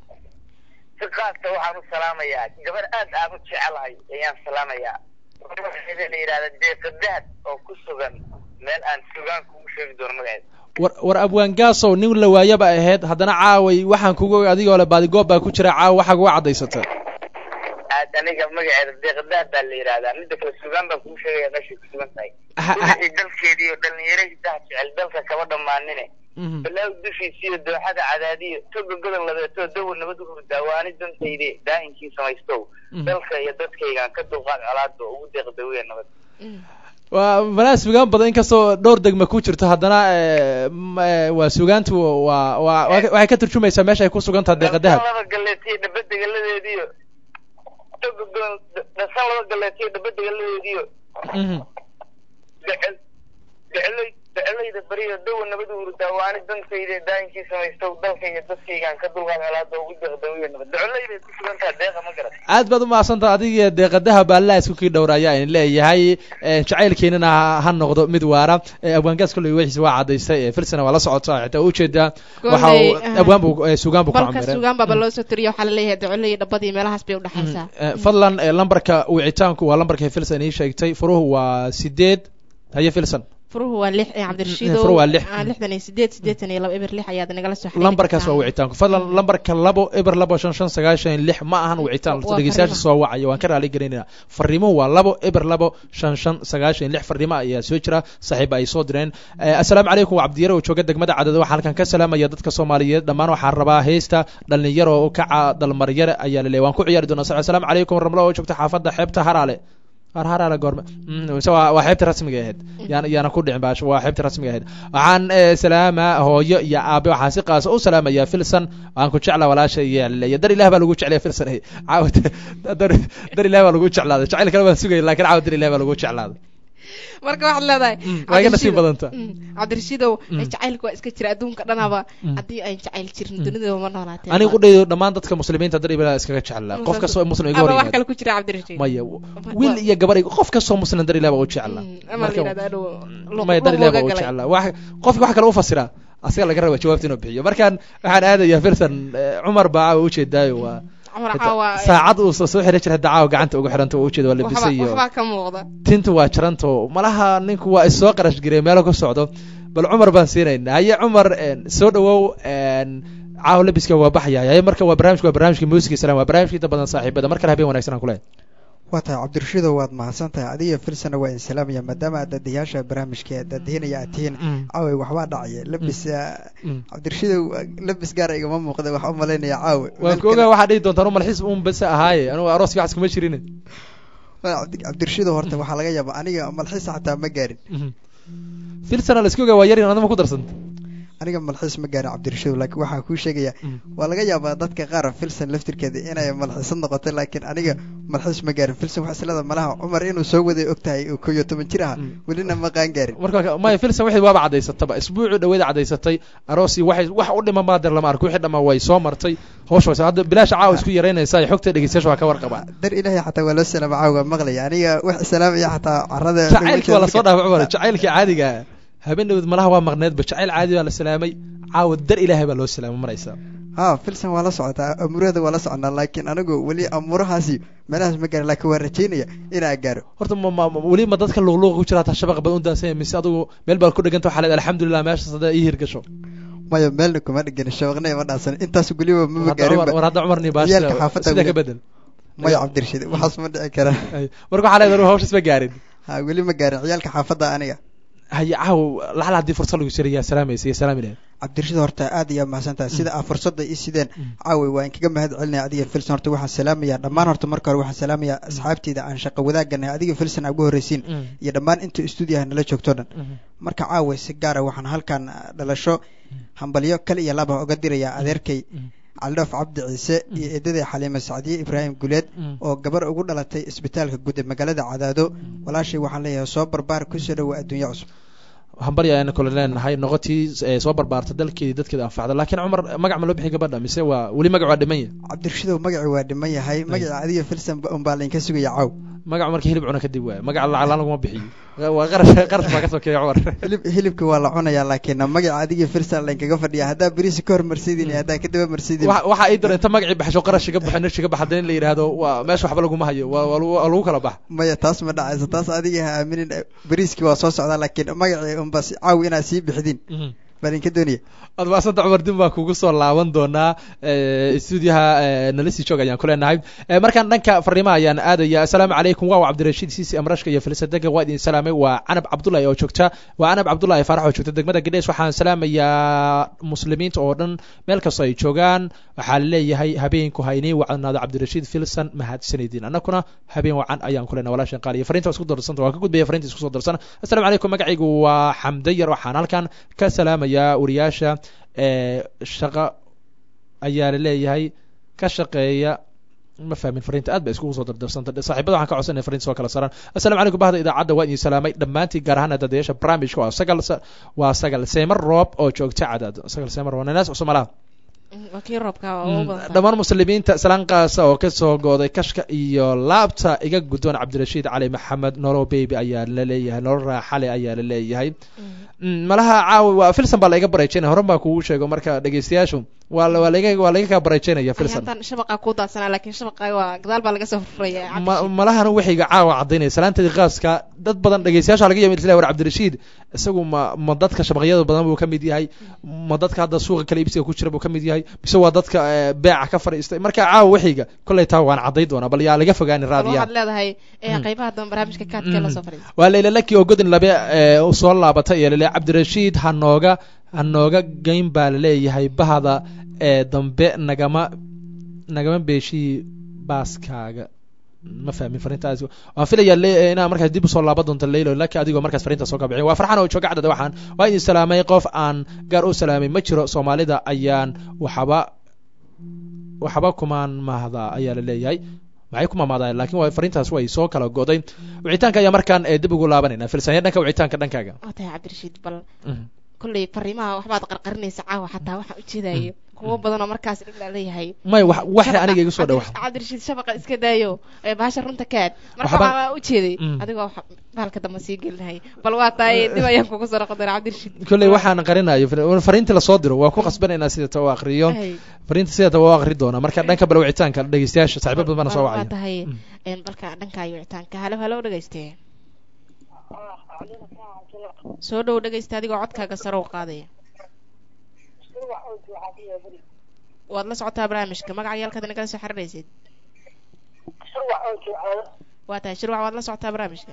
si qaasa waxaan u salaamayaa gabar aad aan u jecelahay ayaan salaamayaa magaceeda la yidhahda deeqa dahab oo ku sugan meel aan sugaan kugu sheegi doono magaceeda war war abwaangaasow nin la waayaba ahayd haddana caaway waxaan kugu og adigoo le baadigoob baa ku jira caawa waxaa kuga cadaysata aad aniga magaceeda deeqa dahab baa la yidhahdaa midda kale sugaan baan kugu sheegaya meeshay ku sugan tahay Ha- ha- wixii dalkeedii iyo dhallinyaradiisaha jecel dalka kama dhammaanine Mhm. balaaw dushiisa iyo dooxada cadaadiyo toga godol labeetoo dawa nabad u hurdaa waani dantayde daa'inkii samaystow Mhm. dalka iyo dadkaygaan ka dulqaad colaada oo ugu deeq dawiya nabad waa malaa sugaan badan inkastoo dhowr degma ku jirto haddana eh, m- eh, waa sugaantu waa waa waa- waxay ka turjumaysaa meesha ay ku sugan tahay deeqa dahab dhasan laba galeetiyo dhaba degaladeediyo toga godol dhasan laba galeetiyo dhaba degaladeediyo Mhm. decel deceley docolayda beriyo dawa nabad urdaa waani dantayda daayinkii samaysto dalka iyo dadkaygaan ka dulqaad helaada ugu deeqdawiyo nabad docolayday ku sugantaha deeqa ma garan aad baad umahadsantaha adiga deeqadaha baallaa isku kii dhowra ayaa in leeyahay jacaylkeenana ha noqdo mid waara abwaangaas kolley wixiisa waa cadaystay filsana waa la socotaa xitaa ujeedaa waxa uu abwaan buu sugaan buu ku balka camiray sugaan baaba loo soo tiriyo waxaa laleeyahay docoley dhabadii meelahaas bay udhexaysaa fadlan eh, lambarka wicitaanku waa lambarkay filson ii sheegtay furuhu waa sideed haye filson furuhu waa lix ee cabdirashiidow Furuhu waa lix. Ah, lixdan iyo sideed sideetan iyo laba eber lix ayaad nagala soo xiriiri lambarkaas waa kartaa. wicitaanku fadlan lambarka labo eber labo shan shan sagaashan lix ma ahan wicitaan Waa dhegeystayaasha fariimo. soo wacaya waan ka raali gelinayna fariimuhu waa labo eber labo shan shan sagaashan lix fariimo ayaa soo jira saaxiib ay soo direen Eh, assalaamu calaykum waa cabdiyare oo jooga degmada cadada waxaa halkan ka salaamaya dadka soomaaliyeed dhammaan waxaan rabaa heesta dhalinyaro oo kaca dalmaryare ayaa la leeyahay waan ku ciyaari doonaa Sa- assalaamu calaykum ramlo oo joogta xaafadda xeebta haraale har haraale goorme Mm, mise waa waa xeebta rasmiga ahayd yaana yaana ku dhicin baash waa xeebta rasmiga ahayd waxaan eh, salaama hooyo iyo aabe waxaan si qaasa u salaamaya filson waan ku jeclaa walaasha iyo leeya dar ilaah baa lagu jeclaya filson eh. caawd dar dar ilaah baa lagu jeclaaday jacayl kale waan sugaya laakiin caawd dar ilaah baa lagu jeclaaday marka waxaad leedahay waa iga nasiib Cabdirashiidow- badanta Mm, cabdirashiidow Mm. jacaylka waa iska jira adduunka dhanaba haddii ay jacayl jirin dunida ma noolaateen aniga ku dhayo dhammaan dadka muslimiinta dar ilaah iskaga jeclaa qof kastoo muslim iga ama hor wax yimaado kale ku jira cabdirashiid maya wiil iyo gabar qof kastoo muslim dar ilaah baa u jeclaa Mm, ama la Marka- yidhahda adhow luq- maya dar ilaah baa luqluqa u galay. jeclaa wax qofka wax kale u fasira asiga laga raba jawaabta inuu bixiyo markaan waxaan aadayaa filson eh, cumar baa caawa ujeedaayo waa cumar Hada- caawa saacad uu soo soo xiran jiray hadda caawa gacanta ugu xiranta waa ujeeda waa waxba labisay iyo waxbaa ka muuqda tinta waa jaranto malaha ninku waa isoo qarash girey meelo ka socdo bal cumar baan siinayna haye cumar een, soo dhawow een, caawa labiska waa baxaya haye marka waa barnaamijka waa barnaamijka muusiga salam waa barnaamijka inta badan saaxiibada mar kale habeen wanaagsan aan kulehay waa tahay cabdirashiidow waad mahadsan tahay adiga filsana waa in salaamaya maadaama aad dadayaasha barnaamijka dadahinaya aad tihiin caawe waxbaa dhacaya labis ah, cabdirashiidow labis gaara igama muuqda waxaa u malaynaya caawe waan ku ogaa waxaa dhihi doontaan malxiis un bese ahaaye anugu arooska waxas kuma jirin cabdirashiidow horta waxaa laga yaaba aniga malxiis xataa ma gaarin filsana la iska ogaa waa yarin adama ku darsanta aniga malxiis ma gaarin cabdirashiidow laakiin waxaa kuu sheegaya waa laga yaabaa dadka qaar filsan laftirkeeda inay malxiisad noqoto laakiin aniga malxiis ma gaarin filsan wax islada malaha cumar inuu soo waday og tahay oo koyo toban jir ah welina ma qaan gaarin marka maya filson wixii waaba cadaysataba isbuucii dhaweeda cadaysatay aroosi waxay wax u dhiman maadeer lama arko wixii dhammaa way soo martay hawsha way soo- hadda bilaasha caawa isku yaraynaysa ay xogta dhegeystayaasha waa ka warqabaa dar ilaahay xataa waa loo salaama caawa maqlaya aniga wax salaamaya xataa carada jacaylkii waa lasoo dhaafay cumar jacaylkii caadiga ah habeen dhaweed malaha waa maqneedba jacayl caadi baa la salaamay caawa dar ilaahay baa loo salaamay maraysa ha filsan waa la socotaa amuurada waa la soconaa laakiin anigu weli amuurahaasi meelahaas ma gaarin laakiin waan rajaynaya inaa gaaro horta ma ma ma- weli ma dadka luqluuqa ku jira hataa shabaqa badan u daasanya mise adigu meel baad ku dheganta waxaa leed alxamdulilah meeshaas hadda ii hirgasho maya meelna kuma dhigin shabaqna ima dhaafsan intaas weliba mama Hadda Cumar- war gaarinba hadda cumar ciyaalka nibaasha xaafadda sida ka weli- bedel maya cabdirashiid waxaas ma dhici kara Ay, marka waxaa leedahay hawshaas ma gaarin ha weli ma gaarin ciyaalka xaafadda aniga haye caaw laxla haddii fursad lagu jiray yaa salaamaysa iyo salaami lahayd cabdirashiid horta aad iyo mahadsantahay sida aa fursadda ii sideen caawi waa inkaga mahad celinaya adiga filson horta waxaan salaamayaa dhammaan horta marka hore waxaan salaamayaa asxaabteyda aan shaqo wadaaganahay adiga filson aa ugu horreysiin iyo dhammaan inta stuudiyaha nala joogto dhan marka caawa si gaara waxaan halkan ah, dhalasho hambalyo kale iyo laba uga dirayaa adeerkay caldhoof cabdi ciise iyo eedaday xaliime sacdiye ibraahim guleed oo gabar ugu dhalatay isbitaalka guud ee magaalada cadaado walaashay waxaan leeyahay soo barbaar kusoo dhowa adduunyo cusub hambari ayaan kole leenahay noqotii ee soo barbaarta dalkeedii dadkeeda anfacda laakiin cumar magac ma loo bixin gabadha mise waa weli magac waa dhiman yahay cabdirashidow magacii waa dhiman yahay magaca adiga filson unbaa laynka sugaya caaw magac markii hilib cuna kadib waay magaca lacag laan laguma bixiyo waa qarash qarash baa ka sokeeya cumar hilib hilibka waa la cunayaa laakiin magaca adiga filson laynkaga fadhiya haddaa berisi ka hor marsidin iyo haddaa kadaba marsidin Waxa- waxaa ii dara inta magacii baxsho qarash iga baxa nish iga baxa hadda in la yidhaahdo waa meesha waxba laguma hayo waa waa lagu- waa lagu kala bax maya taas ma dhacayso taas adiga ha aaminin beriiskii waa soo socdaa laakiin magacii unba si caawi inaad sii bixidin baa idinka doonaya ad maasanta cumar din baan kugu soo laaban doonaa stuudiyaha nalisi joog ayaan ku leenahay Eh, markaan dhanka fariimaha ayaan aadaya assalaamu calaykum waa cabdirashiid siisi amrashka iyo filsadega waa idin salaamay waa canab cabdullahi oo joogta waa canab cabdullahi faarax oo joogta degmada gadhees waxaan salaamayaa muslimiinta oo dhan meel kastoo ay joogaan waxaa leeyahay habeenku ha inii wacnaado cabdirashiid filson mahadsanidin annaguna habeen wacan ayaan ku leenahay walaashan qaaliya fariinta waa isku darsanta waa ka gudbaya fariinta isku soo darsan assalaamu calaykum magacaygu waa xamdayar waxaan halkan ka salaamayaa wariyaasha ee shaqa ayaa la leeyahay ka shaqeeya ma fahmin fariinta aad ba iskugu soo dardarsanta saaxiibada waxaan ka codsanaya fariinta soo kala saaraan assalaamu calaykum bahda idaacadda waa idin salaamay dhammaantiin gaar ahaan dadayaasha barnaamijka waa sagal waa sagal seemar roob oo joogta cadaad sagal seemar waa nanaas cusub malaha waa kii roobka waa ugu badan dhammaan muslimiinta salaankaasa oo kasoo gooday kashka iyo laabta iga guddoon cabdirashiid cali maxamed nolow baby ayaa la leeyahay nolol raaxale ayaa la leeyahay malaha caawi waa filson baa laiga barajeynaya horan baa kugu sheego marka dhegeystayaashu waa waa laga waa laga kaa barajeynaya filson haatan shabaqa ku daadsanaa laakiin shabaqa waa gadaal baa laga soo furaya ma malahana waxayga caawa cadaynaya salaantadii qaaska dad badan dhegeystayaasha laga yimid isla war cabdirashiid isagu ma ma dadka shabaqyada badan buu ka mid yahay ma dadka hadda suuqa kala iibsiga ku jira buu ka mid yahay mise waa dadka beeca ka fadhiistay marka caawa waxayga kollay taa waan caday doonaa bal yaa laga fogaani raadiyaha waxaad leedahay qaybaha dambe barnaamijka kaadkee la soo fadhiisa waa layla laki oo godin labe soo laabatay iyo lale cabdirashiid hanooga hanooga geyn baa laleeyahay bahda ee dambe nagama nagama beeshii baaskaaga ma fahmin fariintaas waan filayaa inaa markaas dib usoo laaban doonto leylo laki adigoo markaas fariinta soo kabiciy waa farxan oo jooga cadada waxaan waa idin salaamay qof aan gaar u salaamay ma jiro soomaalida ayaan waxba waxba kumaan mahda ayaa la leeyahay maxay ku maamaadaan lakin waa fariintaas way soo kala goday wicitaanka ayaa markaan dib ugu laabanayna filsanya dhanka wicitaanka dhankaaga waa tahay cabdirashiid bal kolley fariimaha waxbaad qarqarinaysa caawa xataa waxaan ujeedayo kuwo badan oo markaas dhib laa leeyahay may wax waxa aniga iga soo dhawa cabdirashiid shabaqa iska daayo bahasha runta kaad marka waxaa ujeeday adigoo bahalka dambe sii gelinahay bal waa tahay dib ayaan kugu soo noqon doonaa cabdirashiid kolley waxaan qarinayo fariintii lasoo diro waa ku qasbanaynaa sidata u akriyo fariinta sidata waa akri doonaa marka dhanka bal wicitaanka dhegeystayaasha saaxiibo badan bana soo waa wacaya tahay balka dhankaayo wicitaanka halo halo dhegeyste soo dhow dhegeysta adigoo codkaaga sare u qaadaya waad la socotaa barnaamijka magaca yaalkaad nagala soo xiriiraysid waa tahay shirwac waad la socotaa barnaamijka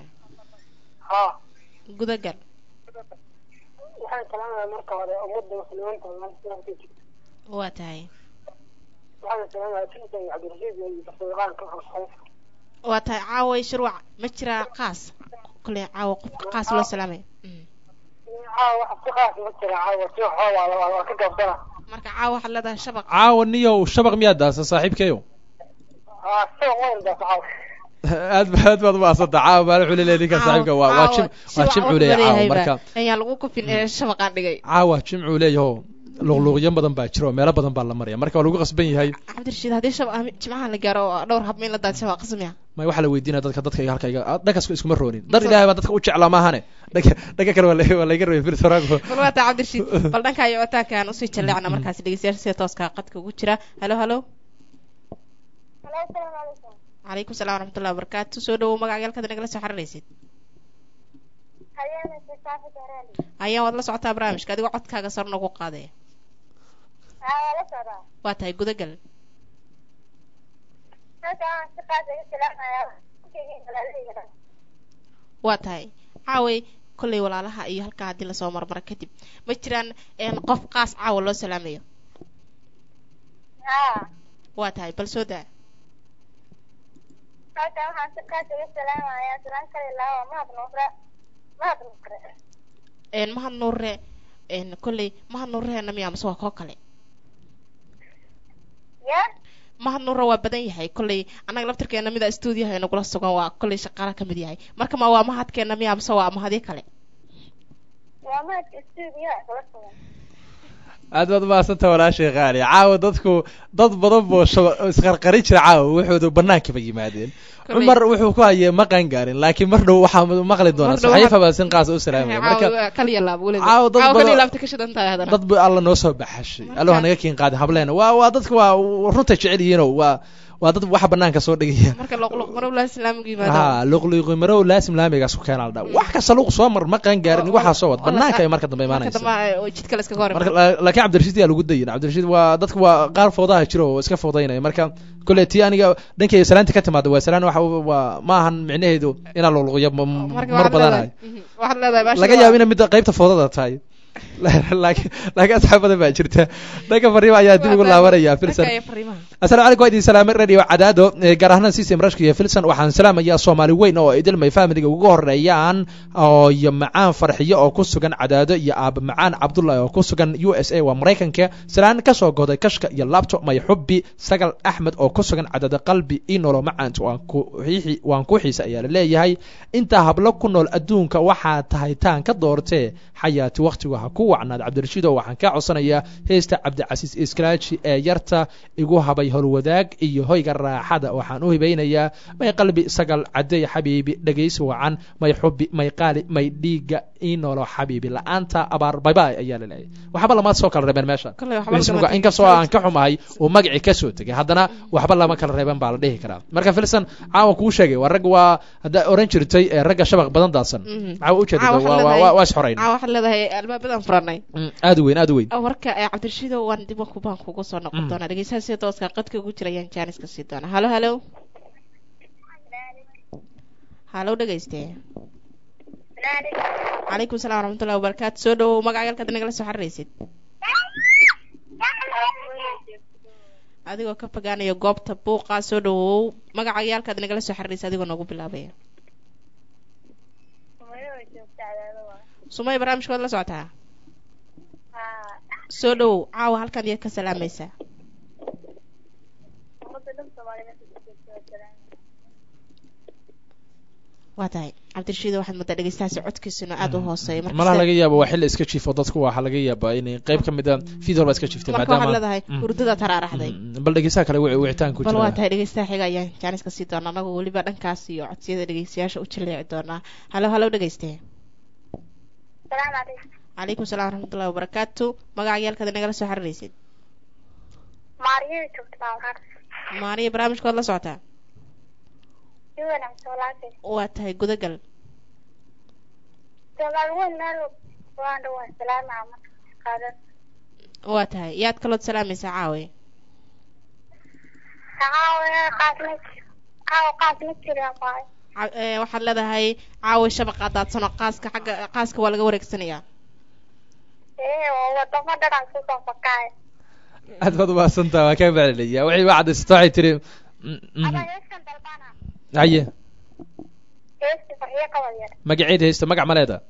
gudagal waxaan salaamaya marka hore ummadda muslimiinta maanta jirta waa tahay waxaan salaamaya filsan cabdirashiid iyo daqiiqaanka waa tahay caaway shirwac ma jiraa qaas kule caawa qofka qaas loo salaamay caawa wax si qaas ma jira caawa si xoogaa waa ka gabsana marka caawa waxaad leedahay shabaq caawa niyow shabaq miyaad daasa saaxiibkeyo aa shabaq weyn daas caawa aad ba aad baad umaasanta caawa baa wuxuu leeyahay ninka saaxiibka waa waa jim waa jimcuu leeyahay caawa marka ayaan lagu kufin ee shabaqaan dhigay caawa jimcuu leeyaho luqluuqyo badan baa jira oo meelo badan baa la maraya marka waa lagu qasban yahay cabdirashiid haddii shab jimcaha la gaaro oo dhowr hab in la daad shabaq qasmiya may waxaa la weydiinaya dadka dadka halka iga dhankaas iskuma roonin dar ilaahay baa dadka u jeclaa maahane dhanka dhanka kale waa la- waa layga rabay filsorago bal waa taa cabdirashiid bal dhanka iyo citaankaan usii jalleecna markaas dhegeystayaasha sida tooska qadka ugu jira halo halo calaykum salaam waraxmatullahi wabarakaatu soo dhawow magaca yaalkaad nagala soo xiriiraysid ayaan waad la socotaa barnaamijka adigoo codkaaga sar nagu qaadaya waa tahay gudagal waa tahay caaway kollay walaalaha iyo halkaa haddii lasoo marmaro kadib ma jiraan een qof qaas caawa loo salaamayo waa tahay bal soo daa halkan waxaan si qaas uga salaamayaa salaan kale ilaa mahad nuure mahad nuure een mahad nuure een kollay mahad nuureheena miyaa mase waa koo kale ya mahad nuure waa badan yahay kollay annaga laftirkeena mida stuudiyaha nagula sugan waa kollay shaqaala ka mid yahay marka ma waa mahadkeena miyaa mase waa mahadyo kale waa mahadka stuudiyaha kula sugan aad baad umahadsanta walaashay qaali caawa dadku dad badan boo shaba isqarqarin jira caawa wuxuudu banaankiba yimaadeen Kolley- cumar wuxuu ku hayay maqan gaarin laakiin mar dhow waxaa maqli doonaa Mar dhow saxiifa waxaad- baa sin qaas u salaamaya marka caawa kaliya laab weliba caawa dad caawa badan- kaliya laabta ka shidan tahay haddana dad ba alla noo soo baxashay alla ha naga kiin qaadin hableena waa waa dadka waa runta jecel yihiinoo waa waa dad waxa banaanka soo dhigaya marka luqluq marow laa islaamigu yimaado ha luqluqi marow laasim laamigaas ku keena la dhaa wax kasta luq soo mar maqan gaarin waxaa soo wad banaanka ay marka dambe marka imaanaysa dambe oo jidka la iskaga hor marka imaado. la- laakiin cabdirashiid yaa lagu dayin cabdirashiid waa dadka waa qaar foodaha jiro oo iska foodaynaya marka kolley tii aniga dhankayga salaanta ka timaada waa salaan waxa waa ma ahan micnaheedu inaa luqluqyo marka mar waxaad badanayo leedahay- mhm, waxaad leedahay baasha laga waa- yaabo ina midda qaybta foodada tahay laakiin laakiin asxaab badan baa jirta dhanka fariima ayaa dib ugu laabanaya filson Dhanka iyo fariimaha. asalaamu calaykum waa idin salaamay radio cadaado ee gaar ahaan system rashka iyo filson waxaan salaamayaa soomaali weyn oo idilmay familiga ugu horeeyaan oo iyo macaan farxiyo oo ku sugan cadaado iyo aaba macaan cabdullahi oo ku sugan u s a waa maraykanka salaan kasoo goday kashka iyo labto may xubbi sagal axmed oo ku sugan cadaado qalbi inolo macaanta waan ku xiixi waan ku xiisa ayaa la leeyahay intaa hablo ku nool adduunka waxaa tahay taan ka doortee xayaati waktigu ha ku wacnaad cabdirashiid oo waxaan kaa codsanayaa heesta cabdicasiis iskalaaji ee yarta igu habay howlwadaag iyo hoyga raaxada waxaan u hibaynayaa may qalbi sagal cadey xabiibi dhegaysi wacan may xubi may qaali may dhiiga inolo xabiibi la-aanta abaar baybay ayaa la leeyahay waxba lama soo kala reebeen meesha Kolley waxba Ismuga- lagama inkastoo aan ka xumahay uu magacii kasoo tegay haddana waxba lama kala reeben baa la dhihi karaa marka filson caawa kuu sheegay waa rag waa haddaa oran jirtay ee ragga shabaq badan daadsan Mhm. caawa ujeedada Caawa waxaad waa- waa leedahay- waa- waa isxorayn caawa waxaad leedahay albaabadan furanay Mm, aad u weyn aad u weyn warka ee cabdirashiido waan dib kubaan kugu soo noqon Mm. doonaa dhegeystaha sida tooska qadka ugu jira ayaan jaaniska sii doonaa halo halo halo dhegeyste calaykum salaam waraxmatullahi wabarakaatu soo dhawow magacayaalkaad nagala soo xariraysid adigoo ka fogaanaya goobta buuqa soo dhawow magacayaalkaad nagala soo xariraysa adigoo noogu bilaabaya sumay barnaamijkood la socotaa soo dhawow caawa halkan yaad ka salaamaysaa waa tahay cabdirashiid waxaad moodaa dhegeystahaasi codkiisuna aada u hooseeya marka malaha sida- laga yaabo waa xilli iska jiifo dadku waxaa laga yaabaa inay qayb ka mid a video baa iska jiiftay marka waxaad maadaama leedahay Mm. hurdada taraaraxday Mm, bal dhegeystaha kale wici- wicitaan ku bal waa jira tahay dhegeystaha xiga ayaan jaaniska sii doonaa anagoo weliba dhankaas iyo codsiyada dhegeystayaasha u jaleeci doonaa halo halo dhegeyste salaamu calaykum calaykum salaam waraxmatullahi wabarakaatu magacayaalkaad nagala soo xariraysid maariyada joogta baa waxaan maariya barnaamijkood la socotaa si wanaagsan walaashay waa tahay gudagal soomaali weyn meel waan dhawaa salaama marka qaadan waa tahay yaad kalood salaamaysaa caawe caawa qaasma caawa qaasma jiraan waayo Ca- ee, waxaad leedahay caawe shabaqa daadsano qaaska xagga qaaska waa laga wareegsanayaa ee oo wadamo dhanaan kusoo fakaaya aad baad umahadsantaha waa kaa maclinaya waxay waa cadaysato waxay tiri mm, mhm. ama heeskan dalbana haye heesti farxiyo qabad yar magaceed haysta magac ma leeda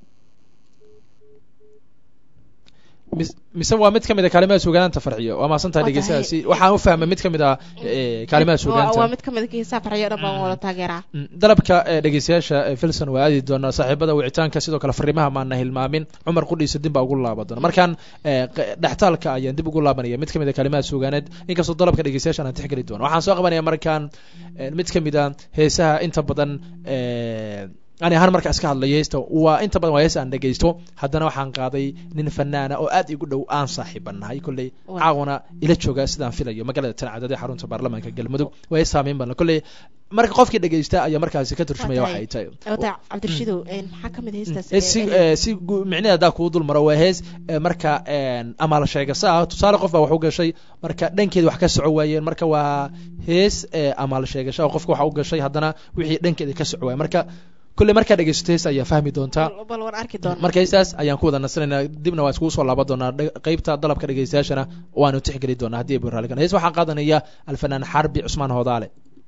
mis- mise waa mid ka mid a kaalimaha suugaanta farxiyo waa mahadsantaha Waa dhegeystahaasi waxaan u fahmay mid ka mid a eh, kaalimaha waa suugaanta waa mid ka mid a kiisaa farxiyo dhan baan wada taageeraa Mm, dalabka ee dhegeystayaasha ee filson waa aadi doonaa saaxiibada wicitaanka sidoo kale fariimaha maana hilmaamin cumar qudhiisa dib baa ugu laaban doona markaan ee, q- dhextaalka ayaan dib ugu laabanaya mid ka mid a kalimaha suugaaneed inkastoo dalabka dhegeystayaasha aan tixgeli doono waxaan soo qabanaya markaan ee, mid ka mid a heesaha inta badan ee, ani ahaan marka iska hadlayo heesta waa inta badan waa hees aan dhegeysto haddana waxaan qaaday nin fanaana oo aad igu dhow aan saaxiibanahay kolley Waa. caawana ila jooga sidaan filayo magaalada tancadad ee xarunta baarlamaanka galmudug waa hees saameyn badan kolley marka qofkii dhegeysta ayaa markaasi ka turjumaya Waa waxa ay tahay waa tahay cabdirashiidow een, maxaa ka mid heestaas hees si eh, si gu- micnaheeda haddaa kuu dul maro waa hees eh, marka een, amaal sheegasa ah tusaale qof baa wax u gashay marka dhankeeda wax ka soco waayeen marka waa hees eh, amaal sheegasha oo qofka wax u gashay haddana wixii dhankeeda ka soco waaya marka kolley markaa dhegeysato hees ayaa fahmi doontaa bal bal waan arki doonaa marka heestaas ayaan ku wada nasanaynaa dibna waan iskugu soo laaban doonaa dhe- qeybta dalabka dhegeystayaashana waanu tixgeli doonaa haddii ay raaligan hees waxaan qaadanaya alfanaan xarbi cusmaan hoodaale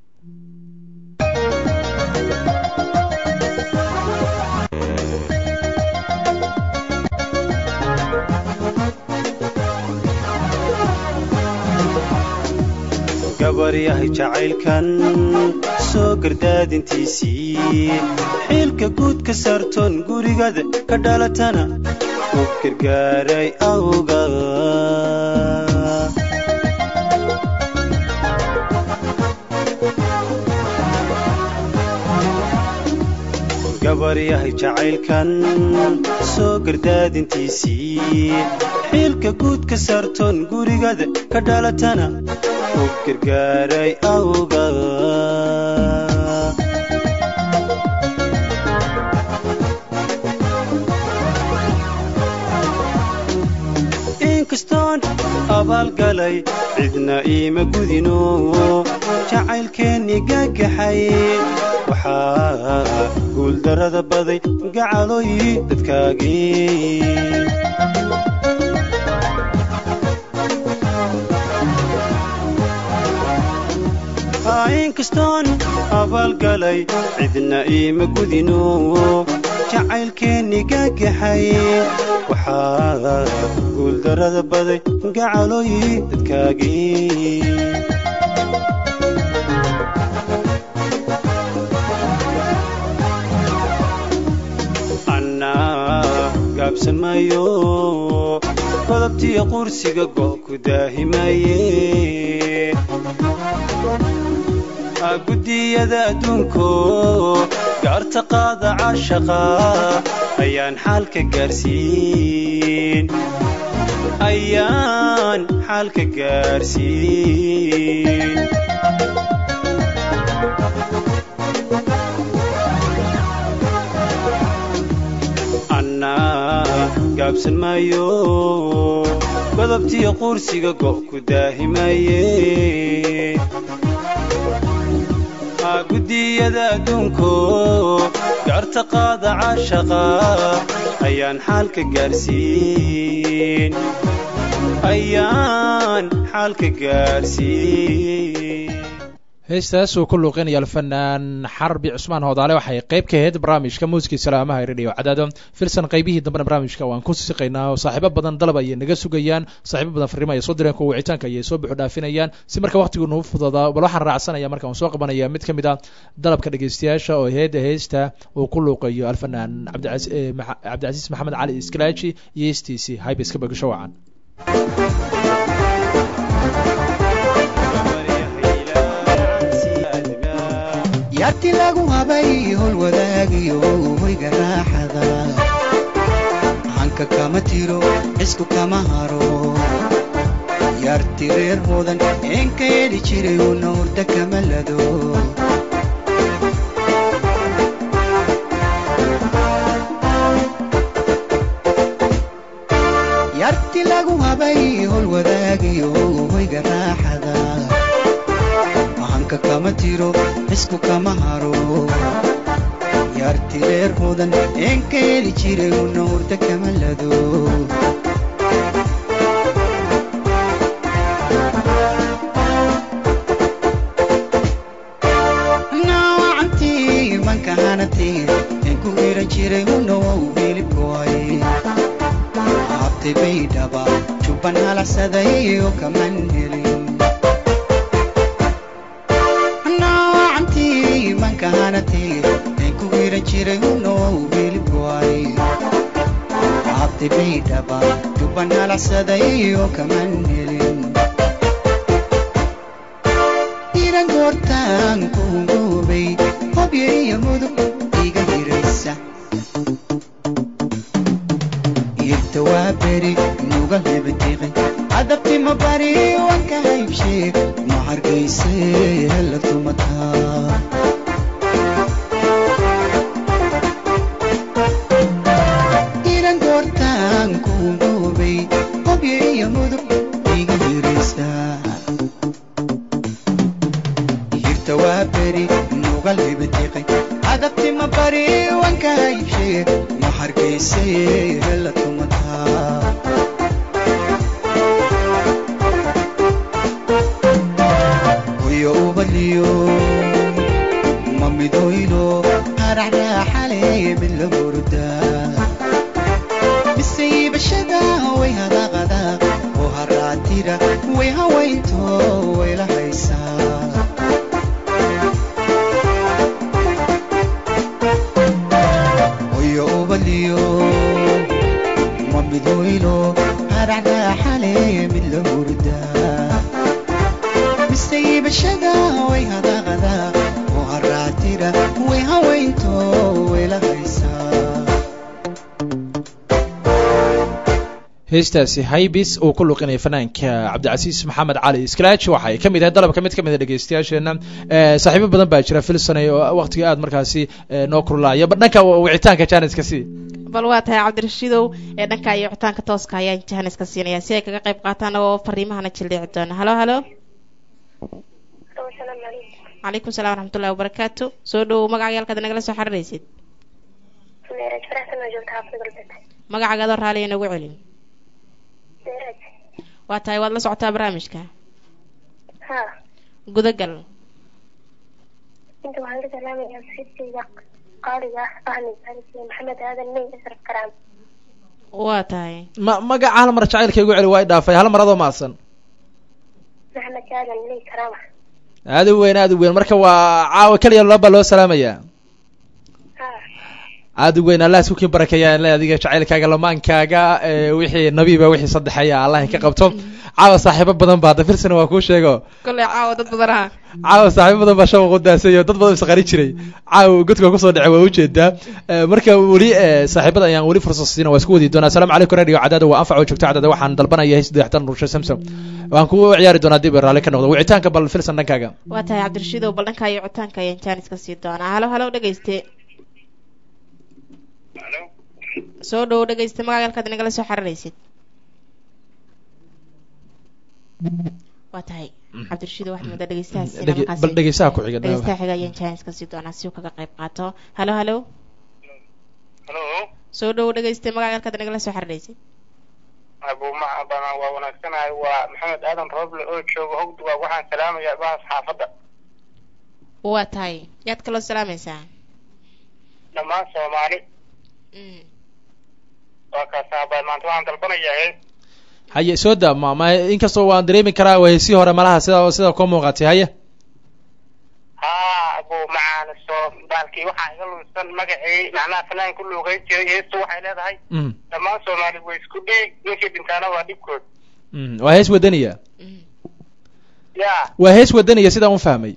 gabar yahay jacaylkan soo gardaadintiisii xiilka guud ka saartoon gurigada ka dhalatana u gargaaray awga gabar yahay jacaylkan soo gardaadintiisii xiilka guud ka saartoon gurigada ka dhalatana u gargaaray awga inkastoon abaalgalay cidna iima gudino jacaylkeennii gagaxay waxaa guuldarrada baday gacaloy dadkaagii inkastoon abaalgalay cidna iima gudino jacaylkeennii gagaxay waxaa guuldarrada baday gacaloy dadkaagii annaa gaabsan maayo godobtiyo qursiga go' ku daahimaye guddiyada adduunko gaarta qaada caashaqa ayaan xaalka gaarsiin ayaan xaalka gaarsiin annaa gaabsan maayo godobtiyo qursiga go' ku daahimaye guddiyada adduunko gaarta qaada caashaqa ayaan xaalka gaarsiin ayaan xaalka gaarsiin heestaas uu ku luuqinaya alfanaan xarbi cusmaan hoodaale waxay qayb ka ahayd barnaamijka muusikii salaamaha radio cadaado filsan qaybihii dambena barnaamijka waan ku siqaynaa oo saaxiibo badan dalab ayay naga sugayaan saaxiibo badan fariimo ayay soo direen kuwa wicitaanka ayay soo buxu dhaafinayaan si marka waqtigu nuu fududaa bal waxaan raacsanaya marka waan soo qabanaya mid ka mid a dalabka dhegeystayaasha oo heeda heesta uu ku luuqayo alfanaan cabdicasiis maxamed cali iskalaaji iyo heestiisii haybiska bagasho wacan yarti lagu habay hol wadaagiyo hoyga raaxada hanka kama tiro cisku kama haro yarti reer mudan eenka yeedhi jiray una hurda kama lado yarti lagu habay hol wadaagiyo hoyga raaxada hanka kama tiro cisku kama haro yarti reer mudan eenka yeeli jiray una hurda kama lado naacantii manka hanatee een ku hiran jiray una wow hilibkoay habtay bay dhaba jubban halacsaday oo kaman helin manka hanatee een ku hiran jiray unow hilibkoay habtay bay dhaba jubban halacsaday oo kaman helin iran goortaan kuungoobay hobyo iyo mudug iga hiraysa irta waa beri nuga hebadiqin adabtima bari wanka haybshee ma hargayse hela tumataa iran goortaan kuungoobay hobyo iyo mudug iga hiraysa hirta waa beri nugal hebadiqin adabtima bari wanka haybshee ma hargayse hela tumataa hoyo ubaliyo ma midoylo haraxraaxale mid la hurda misaybashada way hadaqada oo haraatira way hawaynto way la haysaa hoyo ubaliyo ma midoylo haraxraaxale mid la hurda misaybashada way hadaqada oo haraatira way hawaynto way la haysaa heestaasi haybis uu ku luqinaya fanaanka cabdicasiis maxamed cali scratch waxay ka mid ahay dalabka mid ka mid a dhegeystayaasheena saaxiibo badan baa jira filsonay oo waqtiga aad markaasi noo kurlaaya ba dhanka wicitaanka janiska si bal waa tahay cabdirashiidow ee dhanka iyo wicitaanka tooska ayaan jahanis ka siinaya si ay kaga qayb qaataan oo fariimahana jildhici doona halo halo asalaamu calaykum calaykum salaam waraxmatullahi wabarakaatu soo dhowow magacaaga halkaad nagala soo xiriiraysid meeraj faraxsan oo joogta xaafid galbeed magacaaga adoo raaliya nagu celin meeraj waa tahay waad la socotaa barnaamijka ha gudagal inta waxaan ka salaamayaa sirtayda qaaliga ah ahmed xaris iyo maxamed aadan mey asraf karaam waa tahay ma magaca hal mar jacaylka igu celi waa i dhaafay hal mar adoo maadsan maxamed aadan mey karaama aada u weyn aada u weyn marka waa caawa keliya laba loo salaamayaa ha aada u weyn allah isku kii barakeeya le adiga jacaylkaaga lamaankaaga ee wixii nabiiba wixii saddexeeya allah ka qabto caawa saaxiibo badan ba hadda filsana waa kuu sheego kolley caawa dad badan aha caawa saaxiibo badan baa shabaqa u daasayo dad badan isqari jiray caawa godka kusoo dhacay waa ujeedaa Eh, marka weli eh, saaxiibada ayaan weli fursad siina waa isku wadi doonaa asalaamu calaykum radio cadaada waa anfac oo joogto cadaada waxaan dalbanaya heys dayaxtan nurshe samsom waan ku ciyaari doonaa dib raalli ka noqdo wicitaanka bal filsan dhankaaga waa tahay cabdirashiidow bal dhanka iyo wicitaanka ayaan jaanis ka sii doonaa halo halo dhegeyste soo dhowow dhegeyste magacaaga halkaad nagala soo xiriiraysid waa tahay cabdirashiidow waxaad moodaa dhegeystahaas inaa Dhege- markaasi- bal dhegeystaha ku xiga dhegeystaha xiga ayaan jaanis ka sii doonaa si uu kaga qayb qaato halo halo halo soo dhowow dhegeyste magacaaga halkaad nagala soo xiriiraysid abu macabana waa wanaagsanahay waa maxamed aadan roble oo jooga hogduga waxaan salaamayaa bahas xaafadda waa tahay yaad kaloo salaamaysaa dhammaan soomaali Mm. waa kaasaaba maanta waxaan dalbanayaa hees haye soo daa ma ma inkastoo waan dareemi karaa waa heesii hore malaha sida sida koo muuqatay haye haa abu macaane soo baalkii waxaa iga lunsan magacii macnaha fanaan ku luuqeyn jiray heestu waxay leedahay Mm, dhammaan soomaali way isku dhiig ninkii dhintaana waa dhibkood mm, waa hees wadaniya ya waa hees wadaniya sidaan u fahmay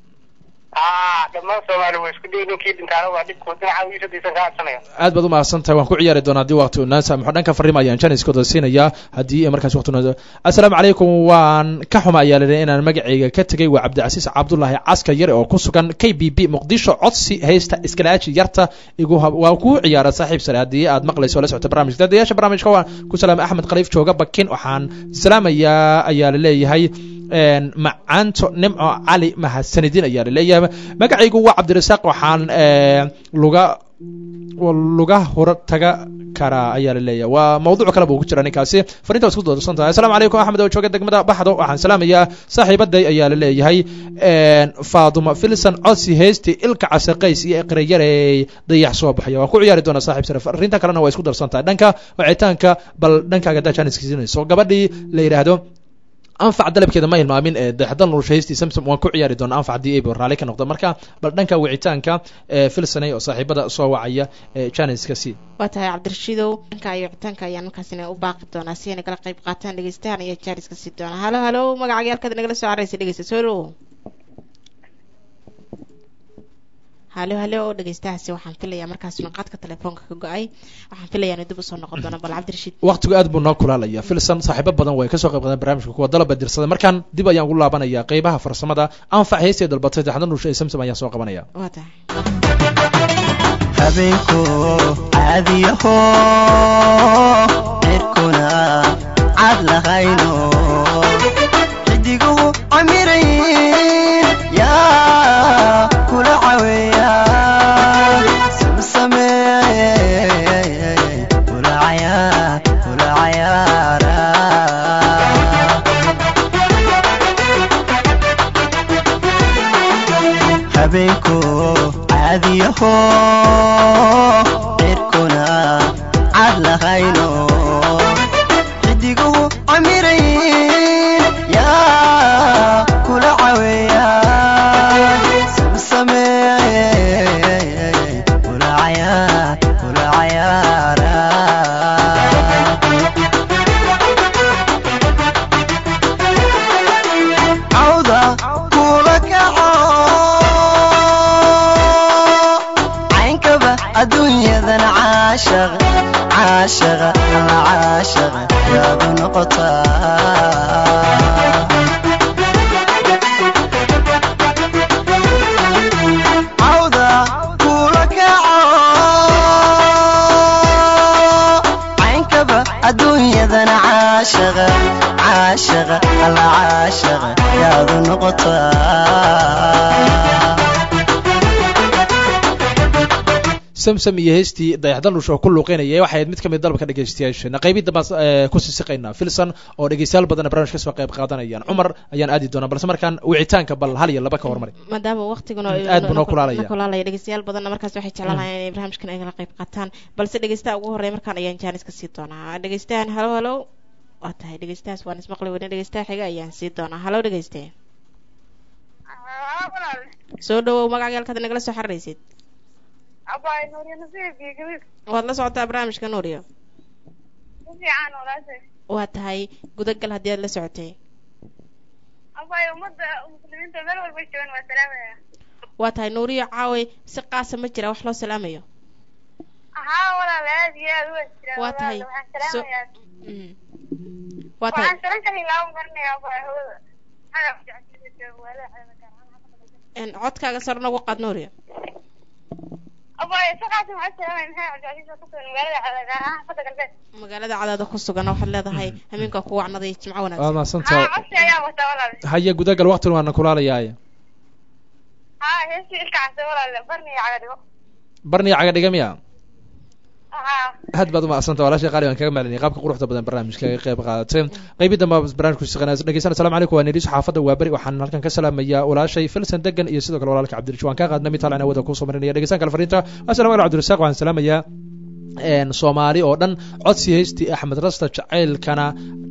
haa dhammaan soomaali way isku dhiig ninkii dhintaana waa dhibkood dhinaca wiisadiisan ka hadsanaya aad baad umahadsan tahay waan ku ciyaari doonaa haddii waqti unaa saamaxo dhanka fariima ayaan janiskooda siinayaa haddii markaas waqti unaa assalaamu calaykum waan ka xuma ayaa lidhi inaan magacayga ka tegay waa cabdicasiis cabdullaahi caska yare oo ku sugan k b b muqdisho codsi haysta iskalaaji yarta igu hab waa kuu ciyaara saaxiib sare haddii aad maqlayso oo la socota barnaamijka dadayaasha barnaamijka waan ku salaamay axmed khaliif jooga bakin waxaan salaamayaa ayaa laleeyahay een, macaanto nimco cali mahadsanidin ayaa laleeyahay magacaygu waa cabdirasaaq waxaan ee, luga luga hor taga karaa ayaa laleeyahay waa mawduuc kale buu ku jira ninkaasi fariinta waa isku doorsan tahay assalaamu calaykum axmed oo jooga degmada baxdo waxaan salaamayaa saaxiibaday ayaa laleeyahay faaduma filson codsi heysti ilka casaqays iyo iqrayarey dayax soo baxaya waan ku ciyaari doonaa saaxiib sare fariinta kalena waa isku darsan tahay dhanka wacitaanka bal dhankaaga daa janiskiisinayso gabadhii la yidhaahdo anfac dalabkeeda ma hilmaamin ee daxdan nurshaysti samsom waan ku ciyaari doonaa anfac haddii abo raalli ka noqdo marka bal dhanka wicitaanka ee filsanay oo saaxiibada soo wacaya ee janiska si waa tahay cabdirashiidow dhanka iyo wicitaanka ayaan markaasina u baaqi doonaa si ay nagala qayb qaataan dhegeystahan iyo jaariska sii doonaa halo halo magacaaga halkaad nagala soo caraysa dhegeysta soo dhowo halo halo dhegeystahaasi waxaan filayaa markaasina qadka telefoonka ka go-ay waxaan filayaa inuu dib usoo noqon doono bal cabdirashiid waqtigu aad buu noo kulaalaya filson saaxiibo badan way kasoo qayb qaadeen barnaamijka kuwa dalaba dirsaday markaan dib ayaan ugu laabanaya qeybaha farsamada anfac heystay dalbatay daxdan nusha ee samsom ayaan soo qabanaya waa tahay habeenku caadiyaho cirkuna cad lahayno xidiguhu camirayn yaa kula caweeya samsamee kula cayaar kula cayaara habeenku caadiyaho cirkuna cad lahayno xidiguhu camirayn yaa kula caweeya samsamee kula cayaar kula cayaara cawda kula kaco caynkaba adduunyadan caashaq caashaqa alla caashaqa yaadu noqotaa cawda kula kaco caashaqa caashaqa alla caashaqa yaadu noqotaa samsam iyo heestii dayaxdalush oo ku luuqeynaya waxay ahayd mid ka mid dalabka dhegeystayaasheena qaybidda baan ku sisiqaynaa filson oo dhegeystayaal badan barnaamij kasoo qayb qaadanayaan cumar ayaan aadi doonaa balse markaan wicitaanka bal hal iyo laba ka hormari maadaama waqtigan aad buu noo kulaalaya. kulaalaya dhegeystayaal badanna markaas waxay jeclaan lahayn inay barnaamijkan ay kala qayb qaataan balse dhegeystaha ugu horreeya markaan ayaan jaanis ka sii doonaa dhegeystahan halo halo waa tahay dhegeystahaas waan ismaqli weyne dhegeystaha xiga ayaan sii doonaa halo dhegeyste soo dhawow magacagaalkaad nagala soo xararaysid abay nuuriyo nasiib iyo gabiib waad la socotaa barnaamijka nuuriyo si fiican walaashay waa tahay gudagal haddii aad la socotay abay ummadda muslimiinta meel walba joogan waa salaamaya waa tahay nuuriyo caaway si qaasa ma jira wax loo salaamayo haa walaal aad iyo aad u wajira Waa tahay. waxaan So- salaamayaa Mm. waa tahay waxaan salan kali laaban garanayaa abay hawada magac jecesida walaal een, codkaaga sar nagu qaad nuuriyo abay saqaasi waxaan salaamaya maxay jecesida ku sugan magaalada cadaga ah fadda galbeed magaalada cadaada ku sugan waxaad leedahay hameenka ku wacnaday jimco waad wanaagsan mahadsantahay haa codsi ayaa wata walaal haya gudagal waqtigan waana kulaalayaaya haa heestii ilka case walaal barni caga dhigo barniya caga dhiga miya haa aad baad umahadsanta walaashay qaali baan kaga maalinay qaabka quruxda badan barnaamijka ka qayb qaadatay qaybidda ma barnaamijku shaqeynaa dhegeysan assalamu calaykum waa nidhiis xaafadda waa beri waxaan halkan ka salaamayaa walaashay filsan degan iyo sidoo kale walaalka cabdirashiid waan kaa qaadna mid talan wada kusoo marinaya dhegeysan kale fariinta assalamu calaykum cabdirasaaq waxaan salaamayaa een, soomaali oo dhan codsi heystii axmed rasta jacaylkana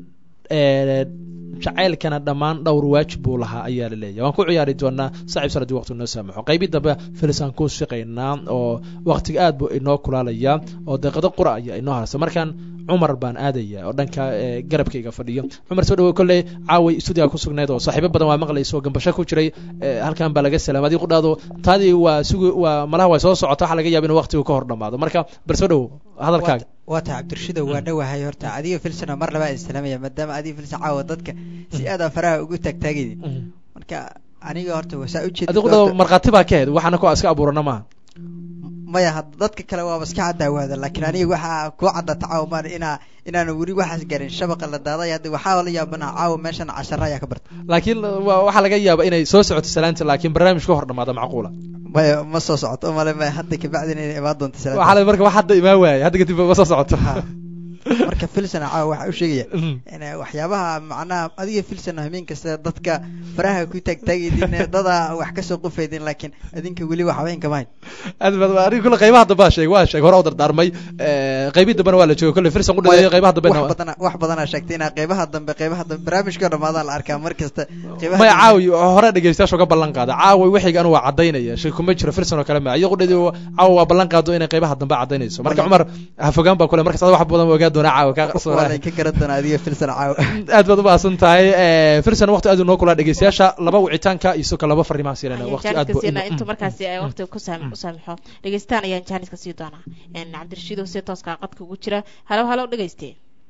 ee, jacaylkana dhammaan dhowr waajib buu lahaa ayaa la leeyahay waan ku ciyaari doonaa saaxiib sanadii waqti noo saamaxo qaybii dambe filisaan ku shaqaynaa oo waqtiga aad buu inoo kulaalaya oo deeqado qura ayaa inoo harsa markaan cumar baan aadaya oo dhanka ee, garabkayga fadhiyo cumar soo dhawow kolley caaway stuudiga ku sugnayd oo saaxiibo badan waa maqlaysa oo gambasho ku jiray ee, halkan baa laga salaamay adigu qudhaado taadii waa sugi waa malaha waa soo socota waxa laga yaaba inuu waqtigu ka hor dhamaado marka bal soo dhawow hadalkaaga waa tahay cabdirashido waa dhowahay horta adiga filsano mar labaa islaamaya maadaama adiga filsan caawa dadka si aada faraha ugu taagtaagaydi marka aniga horta wasaa ujeeda adigu qudhaado markhaati baa ka ahayd waxaana ku iska abuurana maaha maya had dadka kale waaba iska cadaawaada laakiin aniga waxaa kuu cadata caawa maan inaa inaanu weli waxaas garin shabaqa la daaday hadda waxaa la yaabanaha caawa meeshan cashara ayaa ka barta laakiin wa- waxaa laga yaaba inay soo socoto salaanta laakiin barnaamij ka hor dhamaado macquula maya ma soo socoto male maya hadda kabacdin inay imaan doonto waxaa salaada la marka wax hadda imaan waayay hadda kadib ma soo socoto marka filsan caawa waxaa u sheegaya in waxyaabaha macnaha adiga filsan hameen kasta dadka faraha ku taagtaagaydin dada wax kasoo qufaydin laakiin adinka weli wax habeen kama hayn aad baad aniga kule qaybaha dambe aa sheegay waa sheegay hore u dardaarmay qaybii dambena waa la joogay kolle firsan u dhaweeyay qaybaha dambe wax badana wax badanaa sheegtay inaa qaybaha dambe qaybaha dambe barnaamijka dhamaadaa la arkaa mar kasta qaybaha maya caawi hore dhegeystayaasha uga ballan qaada caawi wixiga anu waa cadaynaya shay kuma jiro firsan oo kale ma iyadu dhadi caawa waa ballan qaado inay qaybaha dambe cadaynayso marka cumar ha fogaan baa kule markas wax badan ogaa doonaa caawa kaa qarsoona waa ka garan doonaa adiga filsan caawa aad baad umahadsan tahay firsan waqti aad noo kulaa dhegeystayaasha laba wicitaanka iyo sidoo kale laba fariimaha siinayna ayaan waqti aad jaaniska siinaa intuu markaasi ay waqtiga ku saam u saamixo dhegeystaan ayaan jaaniska sii doonaa n cabdirashiidow si tooska qadka ugu jira halow halow dhegeyste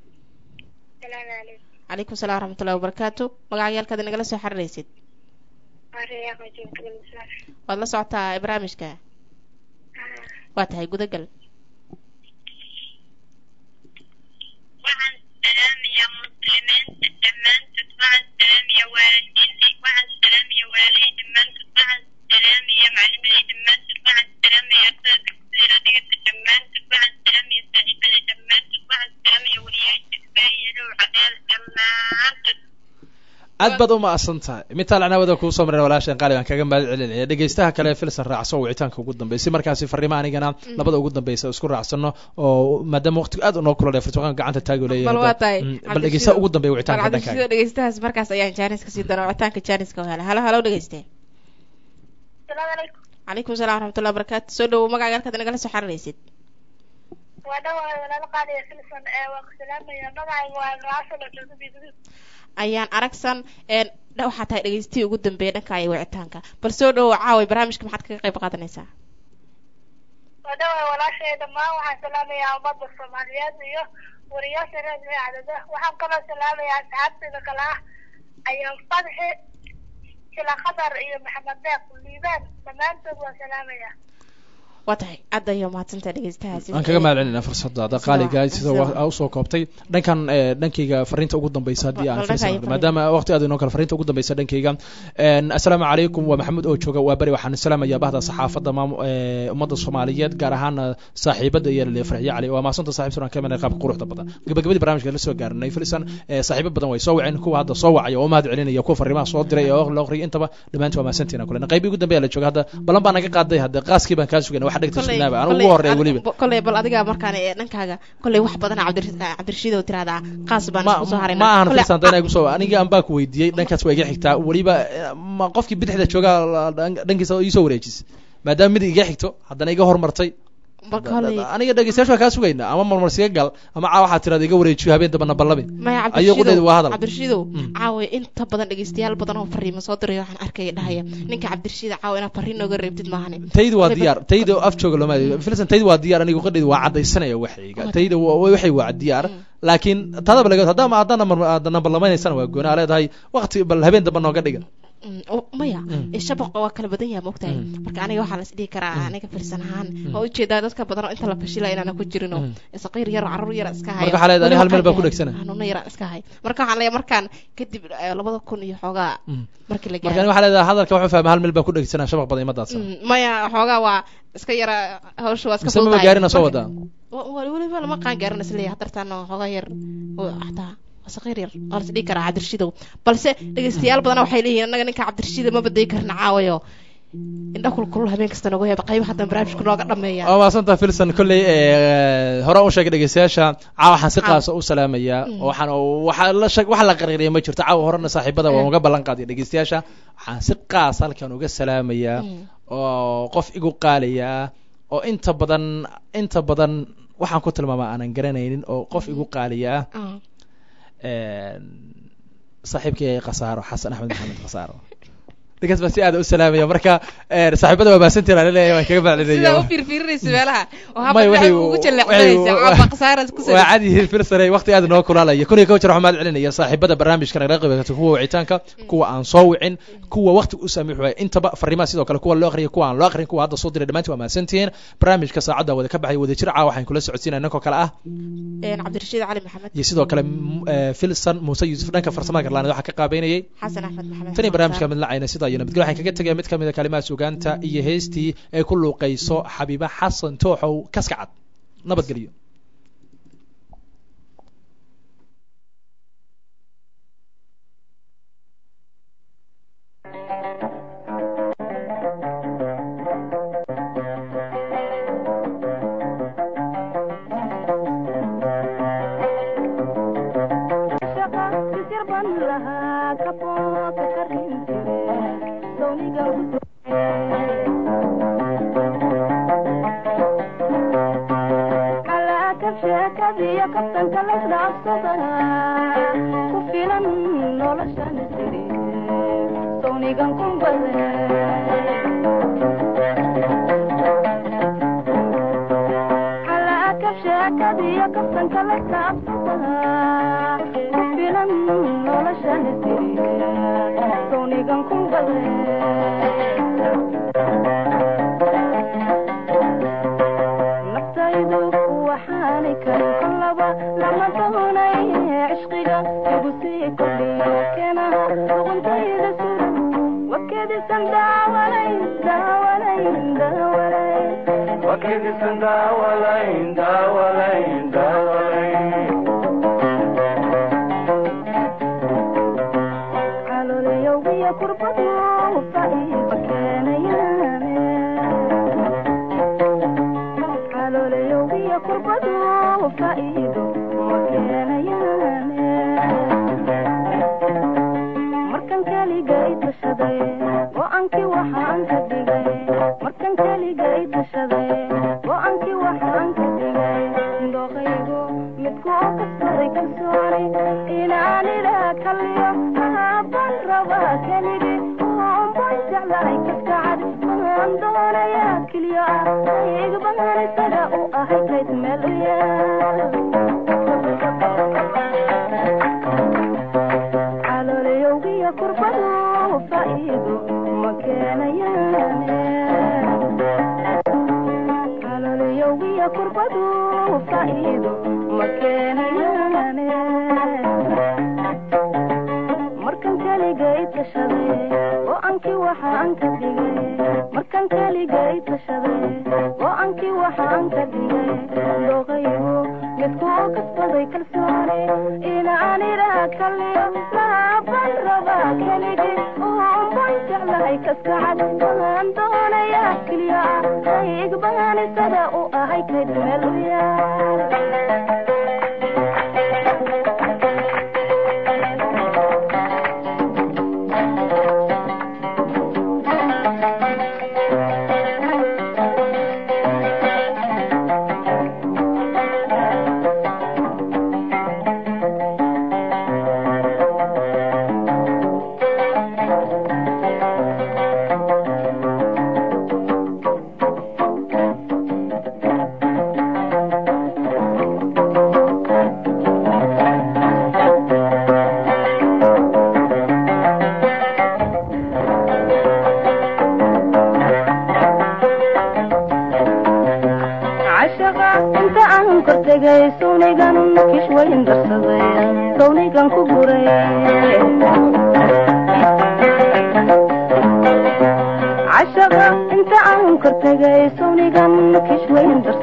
salaamu calaykum calaykum salaam waraxmatullahi wabarakaatu magacayaalkaad nagala soo xiriiraysid Maria Qajin Kalmisar. waad la socotaa barnaamijka waa tahay gudagal Waxaan salaamayaa muslimiinta dhammaantood waxaan salaamayaa waalidiintay waxaan salaamayaa walaalay dhammaantood waxaan salaamayaa maclimaday dhammaantood waxaan salaamayaa ardada dugsiyada dhigata dhammaantood waxaan salaamayaa saaxiibaday dhammaantood waxaan salaamayaa waliyaasha isbaahiyadow cadeeda dhammaantood aad baad umahadsan tahay mitaal canaawada kuu soo marin walaashan qaali baan kaga mahad celinaya dhegeystaha kale filsan raacso wicitaanka ugu dambeya si markaasi fariimo anigana labada ugu dambeysa isku raacsano oo maadaama waqtiga aad unoo kulale furtuqaan gacanta taagi bal waa leeyahay tahay Mm, bal dhegeystaha ugu dambeya wicitaanka bal dhankaaga cabdirashiidow dhegeystahaas markaas ayaan jaaniska sii doonaa wicitaanka jaaniska hela halo halow dhegeyste salaamu calaykum calaykum salaam waraxmatullahi wabarakaatu soo dhawow magacayaalkaad nagala soo xiriiraysid waa dhawahay walaalo qaaliya filsan ee waa ku salaamayaa magacayga waa raasal oo jooga biidudub ayaan aragsan een dha- waxaa tahay dhegeystihii ugu dambeeyay dhanka iyo wicitaanka bal soo dhawow caaway barnaamijka maxaad kaga qayb qaadanaysaa waa dhawahay walaashay dhammaan waxaan salaamayaa ummadda soomaaliyeed iyo wariyaasha reer cadada waxaan kaloo salaamayaa asxaabtayda kale ah ayaan fadxi sila khadar iyo maxamed deeq liibaan dhammaantood waa salaamayaa waa tahay aad ayaa mahadsantaha dhegeystahaasi aan kaga mahad celinaa fursadaada qaaliga sida wa- aa usoo koobtay dhankan eh, dhankayga fariinta ugu dambeysa haddii aan Bal fiirsan dhankaaga karo. maadaama waqti aad inoo kale fariinta ugu dambeysa dhankayga En, assalaamu calaykum waa maxamed oo jooga waa beri waxaan salaamayaa bahda saxaafadda maamu eh, ummadda soomaaliyeed gaar ahaan saaxiibada iyo lale farxiye cali waa maasanta saaxiib sunan kamid qaabka quruxda badan gabagabadii barnaamijka la soo gaarinay filisan eh, saaxiibo badan way soo waceen kuwa hadda soo wacaya oo mahad celinaya kuwa fariimaha soo diray oo la aqriyay intaba dhammaantiin waa maasantiina kule qaybii ugu dambeeya la jooga hadda balan baa naga qaaday hadda qaaskii baan kaa sugayna wax dhegta sugnaaba aan ugu horeeya weliba koley bal adiga markaan ee dhankaaga koley wax badan cabdirashiid oo tiraahdaa qaas baan isku soo harayna ma ahan Koley- filsan dana igu soo aniga aan baa ku weydiiyey dhankaas waa iga xigtaa weliba eh, ma qofkii bidixda joogaa la- dhan- dhankiisa iisoo wareejisay maadaama mid iga xigto haddana iga hormartay bal koley aniga dhegeystayaasha waa kaa sugaynaa ama marmarsiga gal ama caa waxaa tirada iga wareejiyo habeen dambana ballabi maya ayuu qudheedu waa hadal cabdirashiidow caawa inta badan dhegeystayaal badan oo fariimo soo diray waxaan arkaya dhahaya ninka cabdirashiid caawa inaad fariin nooga reebtid maahane tayda waa Koley diyaar tayda af jooga looma filsan tayda waa diyaar aniga qadheedu waa cadaysanaya waxayga tayda wa- waxay waa diyaar laakiin tadaba laga haddama haddana mar haddana ballameynaysana waa gooni aa leedahay waqti bal habeen dambe nooga dhiga Mm, oo- maya ee shabaqa waa kala badan yahay maogtahay marka aniga waxaa las dhihi karaa aniga filsan ahaan oo ujeedaa dadka badan oo inta la fashila inaana ku jirin oo saqiir yar oo carruur yar iska hayo Marka waxaa leedahay Weliba hal meel baa ku qaangaar. dhegsana. hanuuno yar iska hay marka waxaan leeyahay markaan kadib eh, labada kun iyo xoogaa markii la marka gaaro waxaa leedahay hadalka waxuu fahma hal meel baa ku dhegsanaa shabaq badan imadaadsan Mm, maya xoogaa waa iska yara hawsha waa iska mise maba fududahay. gaarina soo Marka- wadaa wa- wa- weliba lama qaan gaarin isleeyahay hadartaan xoogaa yar oo xataa waa saqiir yar waa las dhihi karaa cabdirashiidow balse dhegeystayaal badan waxay leeyihiin annaga ninka cabdirashiida ma baday karna caawayo indha kulkulul habeen kasta nooga heeba qayb hadan barnaamijku nooga dhameeya waa maasanta filson kolley eh, hore u sheegay dhegeystayaasha caawa waxaan si qaasa u salaamayaa Mm. waxaan waxa la sheeg waxa la qarqariya ma jirto caawa horena saaxiibada waan uga ballan qaadiya dhegeystayaasha waxaan si qaas halkan uga salaamayaa oo qof igu qaalaya oo inta badan inta badan waxaan ku tilmaamaa aanan garanaynin oo qof igu qaaliya ah saaxiibkay khasaaro xasan axmed maxamed khasaaro ninkaas baa si aada u salaamaya marka eh, saaxiibada waa maasantiin aan leeyahay waan kaga sidaa u maclinaya fiirfiirinaysa meelaha oo May, habka waxay- ugu waxay- jaleecsanaysa caba khasaara ku waa cadi yihiin filsare waqti aad noo kulaalaya kun iyo kow jeer waxaan mahad celinaya saaxiibada barnaamijka nagala qaybqaata kuwa wicitaanka kuwa aan soo wicin kuwa waqti u saamiix waaya intaba fariimaha sidoo kale kuwa loo aqriya kuwa aan loo aqrin kuwa hadda soo diray dhammaantiin waa mahadsantihiin barnaamijka saacadda wada ka baxay wada jir caa waxaan kula socodsiinaya ninkoo kale ah cabdirashiid cali maxamed iyo sidoo kale m- eh, filson muuse yuusuf dhanka farsamada garlaaneed waxaa ka qaabeynayay xasan axmed maxamed tani barnaamijka midlacayna sidaa iyo nabadgelyo waxaan kaga tegaya mid ka mid a kalimaha sugaanta iyo heestii ay ku luuqayso xabiiba xasan tooxow kaska cad nabadgelyo faa'iido ma keenayaane markan keligay tashaday oo ankii waxaan ka dhigay markan keligay tashaday oo ankii waxaan ka dhigay doqaygu midku kasbaday kalsooni inaan idhaa kaliyo maaban rabaa keligii uunban jeclahay kaskacad waan doonayaa keliya hayg baan isaga u ahay kayd meel u yaal cashaqa inta aan kortegay sawnigan kish wayn darsaday sawnigan ku guray cashaqa inta aan kortegay sawnigan kish wayn darsaday